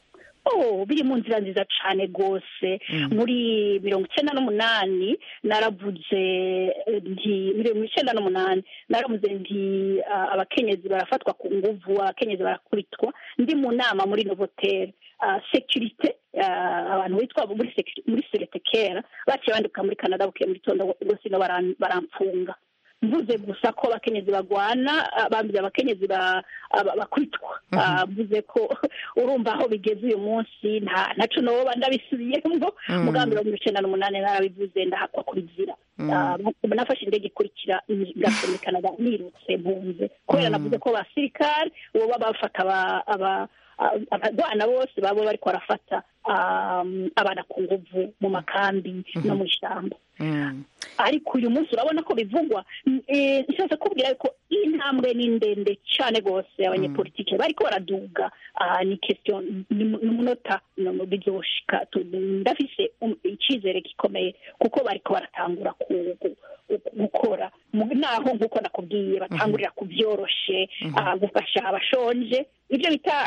oh biri mu nzira nziza cyane rwose muri mirongo icyenda n'umunani naravuze eh, nti mirongo icyenda n'umunani naravuze nti ah, abakenyezi barafatwa ku nguvu abakenyezi barakubitwa ndi mu nama muri novotel sekirite abantu bitwa muri secu- muri serete kera baciye bandika muri canada bukeye mu gitondo rwose ino baran- baramfunga mvuze gusa ko abakenyezi bagwana ah, bambye abakenyezi ba- aba- bakubitwa Ah, mvuze ko urumva aho bigeze uyu munsi nta naco noba ndabisubiyemo mugambi wa mirongo icenda n'umunani narabivuze ndahakwa kubizira Ah, nafashe indege ikurikira ngaso muri canada nirutse mpunze kubera navuze ko abasirikare uwo baba bafata aba- aba- abagwana bose baba bariko barafata abana ku nguvu mu makambi no mu ishyamba ariko uyu munsi urabona ko bivugwa nshatse kubwira ko intambwe ni ndende cyane rwose abanyepolitike bariko baraduga ni kesitiyo ni umunota bizoshika ndafise icyizere gikomeye kuko bariko baratangura gukora naho nk'uko nakubwiye batangurira ku byoroshe gufasha abashonje ibyo bita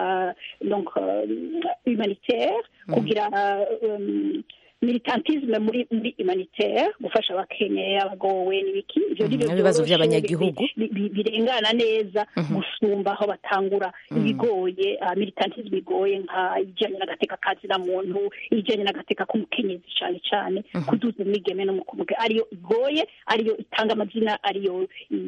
humanitaire kugira militantisme muri muri humanitaire gufasha abakenye abagowe n'ibiki ivyo ni ibibazo by'abanyagihugu birengana neza gusumba aho batangura ibigoye militantisme igoye nka ijanye n'agateka kazi na muntu ijanye n'agateka k'umukenyezi cane cane kuduza imigeme no mukumuge ariyo igoye ariyo itanga amazina ariyo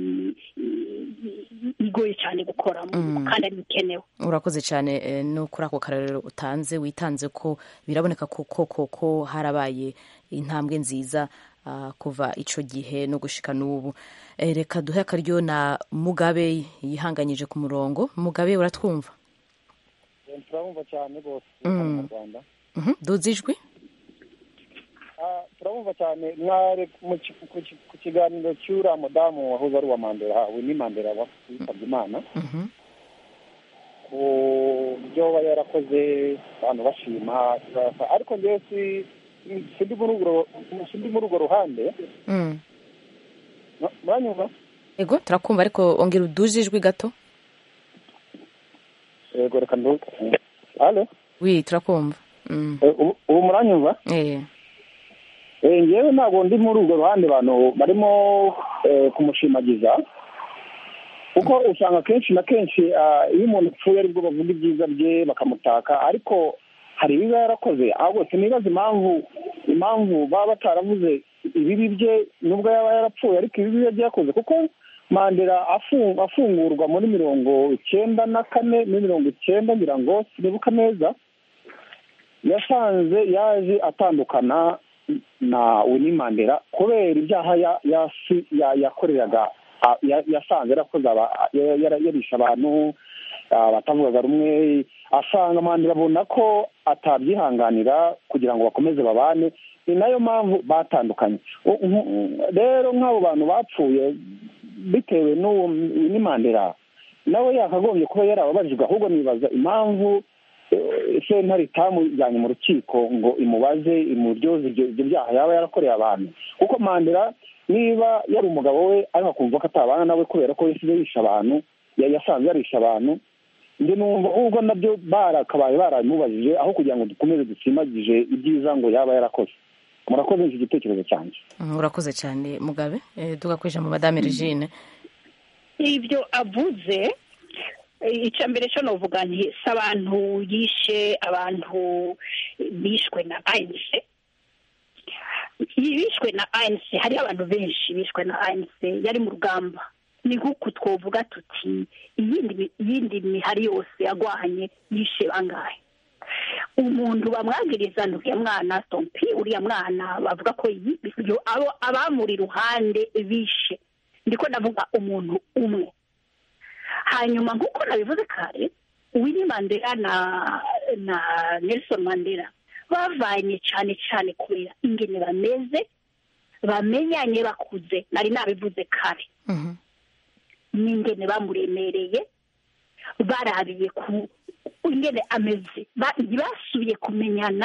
igoye cyane gukora kandi ari bikenewe urakoze cyane no kuri ako karorero utanze witanze ko biraboneka ko koko ko harabaye intambwe nziza kuva icyo gihe no gushika n'ubu reka duhe akaryo na mugabe yihanganyije ku murongo mugabe uratwumva turabumva cyane rwose mu rwanda duze ijwi turabumva cyane mware ku kiganiro cy'uriya mudamu wahoze ari uwa mandela we ni mandela witabye imana ku byo aba yarakoze abantu bashima ariko ngewe sindi muri urwo ruhande muranyumva yego turakumva ariko ongera uduje ijwi gato yego reka nduke halo wi turakumva ubu muranyumva ngewe ntabwo ndi muri urwo ruhande abantu barimo kumushimagiza kuko usanga akenshi na kenshi iyo umuntu apfuye aribwo bavuga ibyiza bye bakamutaka ariko hari ibiba yarakoze ahubwo sinibaza impamvu impamvu baba bataravuze ibibi bye nubwo yaba yarapfuye ariko ibibi bye byakoze kuko mandela afungurwa muri mirongo icyenda na kane muri mirongo icyenda ngira ngo sinibuka neza yasanze yaje atandukana na Winnie Mandela kubera ibyaha yakoreraga yasanze yarakoze yarisha abantu batavugaga rumwe asanga Mandela abona ko atabyihanganira kugira ngo bakomeze babane ni nayo mpamvu batandukanye rero nk'abo bantu bapfuye bitewe n'uwo Winnie Mandela nawe yakagombye kuba yarababajijwe ahubwo nibaza impamvu sentare itamujyanye mu rukiko ngo imubaze imuryoze ibyo byaha yaba yarakoreye abantu kuko mandela niba yari umugabo we ariko akumva ko atabana nawe kubera ko yasize yisha abantu yasanze yarisha abantu njye numva ahubwo nabyo barakabaye baramubajije aho kugira ngo dukomeze dusimagije ibyiza ngo yaba yarakoze murakoze iki gitekerezo cyanjye urakoze cyane mugabe tugakoresha mu madame regine ibyo avuze icya mbere cyo navuga nti si abantu yishe abantu bishwe na ayinise bishwe na ayinise hariho abantu benshi bishwe na ayinise yari mu rugamba ni nk'uku twavuga tuti iyindi mihari yose yagwanye yishe bangahe umuntu bamwagiriza uriya mwana tompi uriya mwana bavuga ko abamuri iruhande bishe ndiko ndavuga umuntu umwe hanyuma nk'uko nabivuze kare Winnie Mandela na na Nelson Mandela bavanye cyane cyane kubera ingene bameze bamenyanye bakuze nari nabivuze kare n'ingene bamuremereye barabiye ku ingene ameze basubiye kumenyana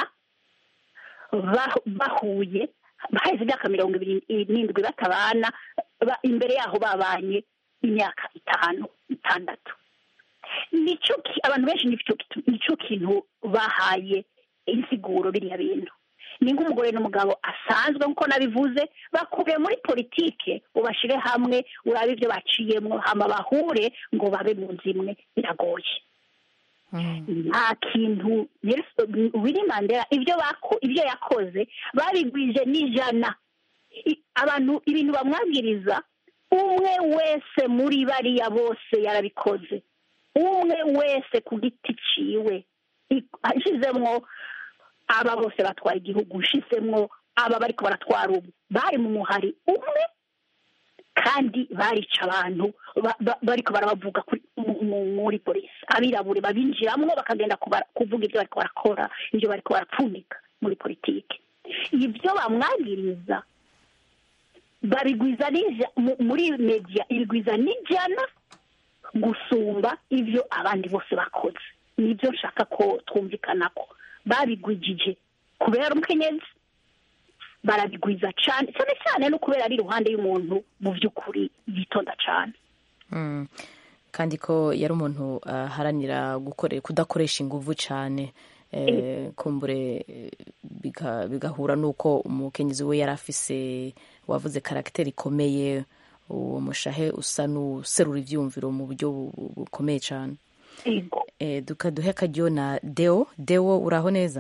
bahuye baheze imyaka mirongo ibiri n'indwi batabana imbere yaho babanye imyaka itanu itandatu nicyo abantu benshi nicyo kintu bahaye insiguro biriya bintu ni nk'umugore n'umugabo asanzwe nk'uko nabivuze bakubiye muri politike ubashyire hamwe urabe ibyo baciyemo hama bahure ngo babe mu nzu imwe biragoye nta kintu Winnie Mandela ibyo ibyo yakoze babigwije n'ijana abantu ibintu bamwabwiriza umwe wese muri bariya bose yarabikoze umwe wese ku giti ciwe ashizemwo aba bose batwara igihugu ushizemwo aba bariko baratwara ubu bari mu muhari umwe kandi barica abantu ba- ba- bariko barabavuga kuri- mu- mu- muri polisi abirabure babinjiramwo bakagenda kubara- kuvuga ibyo bariko barakora ibyo bariko barapfundika muri politiki ibyo bamwagiriza babigwiza n'ija- mu- muri media ibigwiza n'ijana gusumba ibyo abandi bose bakoze nibyo nshaka ko twumvikana ko babigwijije kubera umukenyezi barabigwiza cyane cyane cyane no kubera ari iruhande y'umuntu mu by'ukuri yitonda cyane Mm. kandi ko yari umuntu aharanira gukore kudakoresha inguvu cyane eh, kumbure eh, biga- bigahura n'uko umukenyezi we yari afise wavuze karagiteri ikomeye uwo mushahe usa n'userura ivyumviro mu buryo bu- bu- bukomeye cyane Yego. eh, dukaduhe akaryo na deo deo uraho neza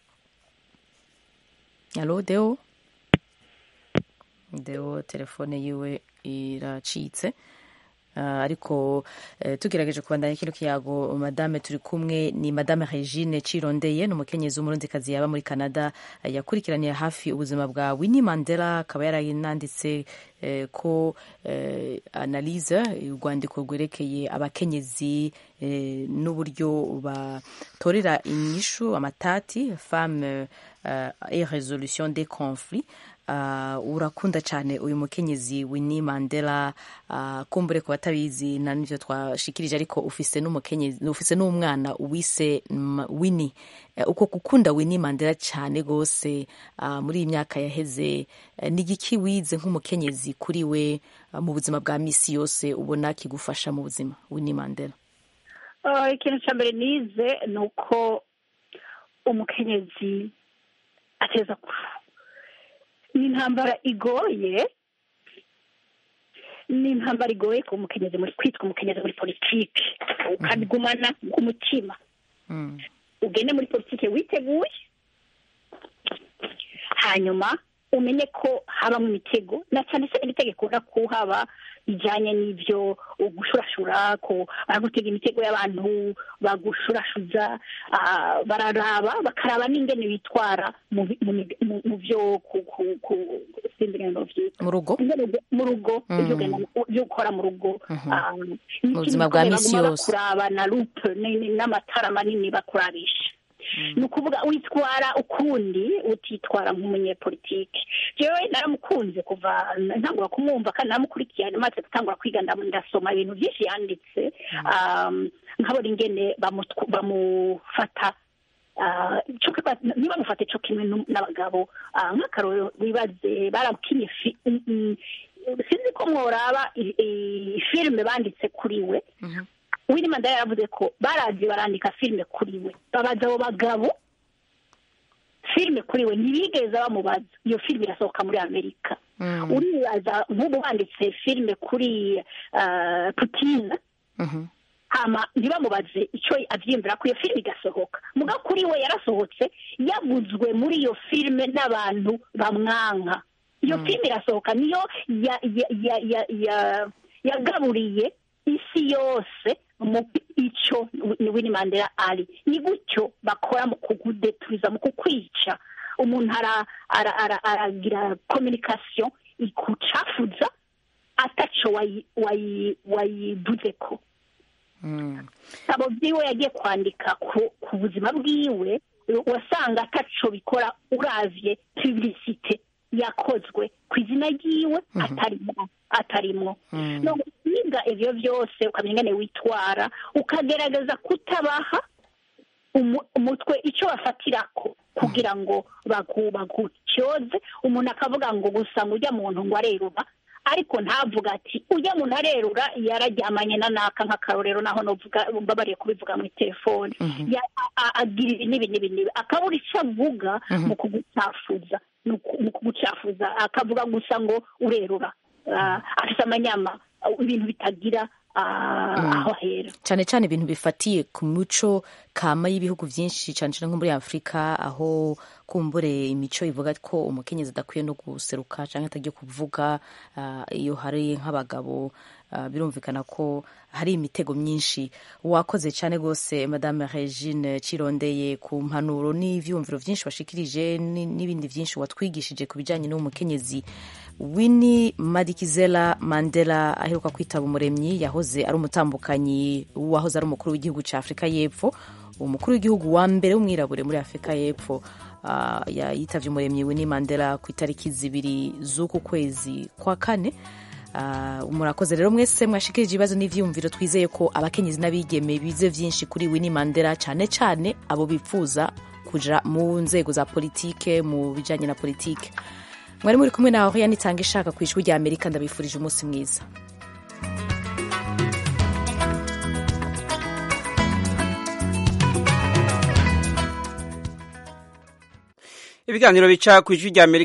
alo deo deo telefone yiwe iracitse Ah, ariko eh, tugerageje kubandanya kino kiyago madame turi kumwe ni madame regine cirondeye ni umukenyezi w'umurundikazi yaba muri canada eh, yakurikiraniye hafi ubuzima bwa winnie mandela akaba yarananditse eh, ko eh, analyse urwandiko rwerekeye abakenyezi eh, n'uburyo batorera inyishu amatati femme euh, et résolution des conflits uh, urakunda cyane uyu mukenyezi Winnie Mandela uh, kumbure ku batabizi na nivyo twashikirije ariko ufise n'umukenyezi ufise n'umwana wise mm, Winnie uh, uko gukunda Winnie Mandela cyane gose uh, muri iyi myaka yaheze uh, ni igiki wize nk'umukenyezi kuri we uh, mu buzima bwa misi yose ubona kigufasha mu buzima Winnie Mandela Uh, ikintu cya mbere nize ni uko umukenyezi ateza ku ni intambara igoye ni intambara igoye ku mukenyezi muri kwitwa umukenyezi muri politiki ukabigumana ku mutima ugende muri politiki witeguye hanyuma umenye ko habamo imitego na cyane cyane imitego ikunda kuhaba ijyanye n'ibyo gushurashura ko baragutega imitego y'abantu bagushurashuza ah, bararaba bakaraba n'ingene bitwara mu bi- mu mig- mu- mu byo ku ku ku sinzi ingene novyita. mu rugo Ingene mu rugo Mm. ibyo ugenda- ibyo ukora mu rugo Mhm. ah, Mu n'ikintu buzima bwa gikomeye misi baguma yose. bakuraba na lupe ni- n'amatara manini bakurabisha ni ukuvuga witwara ukundi utitwara nk'umunyepolitiki jewe naramukunze kuva ntangura kumwumva kandi naramukurikiye maze gutangura kwiga ndam- ndasoma ibintu byinshi yanditse um, nkabona ingene bamutw- bamufata ah, co kiba- ntibamufate co kimwe nu- n'abagabo Ah, nk'akarorero wibaze baramukinye fi- mm, mm, sinzi ko mworaba i- i- filime banditse kuri we Winnie Mandela yaravuze ko barazi barandika filime kuri we babaza abo bagabo filime kuri we ntibigeze bamubaza iyo filime irasohoka muri amerika uribaza nk'ubu banditse filime kuri ah, putin hama ntibamubaze icyo abyiyumvira ko iyo filime igasohoka muga kuri we yarasohotse yaguzwe muri iyo filime n'abantu bamwanka iyo filime irasohoka niyo ya- ya- ya- ya- ya- yagaburiye isi yose mu icyo Winnie Mandela ari ni gutyo bakora mu kugudeturiza mu kukwica umuntu ara- ara- ara- aragira communication ikucafuza ataco wayi- wayi- wayivuze ko abo byiwe yagiye kwandika ku, ku buzima bwiwe wasanga ataco bikora uravye publicite yakozwe ku izina ryiwe atarimo atarimwo no kwiga ivyo byose ukamenya ingene witwara ukagerageza kutabaha umu- umutwe icyo bafatirako kugira ngo bagu- bagutyoze umuntu akavuga ngo gusa ngo ujya muntu ngo arerura ariko ntavuga ati ujya muntu arerura yararyamanye na naka nk'akarorero naho novuga mbabariye kubivuga muri telefone Ya- a- a- agira ibi n'ibi n'ibi n'ibi akabura icyo avuga mu kugucafuza mu ku- mu kugucafuza akavuga gusa ngo urerura Ah, afite amanyama ah, ibintu bitagira ah, aho ahera cyane cyane ibintu bifatiye ku muco kama y'ibihugu byinshi cyane cyane nko muri afurika aho kumbure imico ivuga ko umukenyezi adakwiye no guseruka cyangwa atagiye kuvuga iyo hari nk'abagabo birumvikana ko hari imitego myinshi wakoze cyane rwose madame regine cirondeye ku mpanuro n'ibyumviro byinshi washikirije n'ibindi byinshi watwigishije ku bijyanye n'umukenyezi Winnie Madikizela Mandela aheruka kwitaba umuremyi yahoze ari umutambukanyi wahoze ari umukuru w'igihugu cya Afurika y'Epfo umukuru w'igihugu wa mbere w'umwirabure muri Afurika y'Epfo uh, yitavye umuremyi Winnie Mandela ku itariki zibiri z'uku kwezi kwa kane uh, murakoze rero mwese mwashikirije ibibazo n'ivyiyumviro twizeye ko abakenyezi n'abigeme bize vyinshi kuri Winnie Mandela cyane cyane abo bipfuza kuja mu nzego za politike mu bijanye na politike mwari muri kumwe nawe yanitanga ishaka ku ijwi rya amerika ndabifurije umunsi mwiza ibiganiro bica ku ijwi rya amerika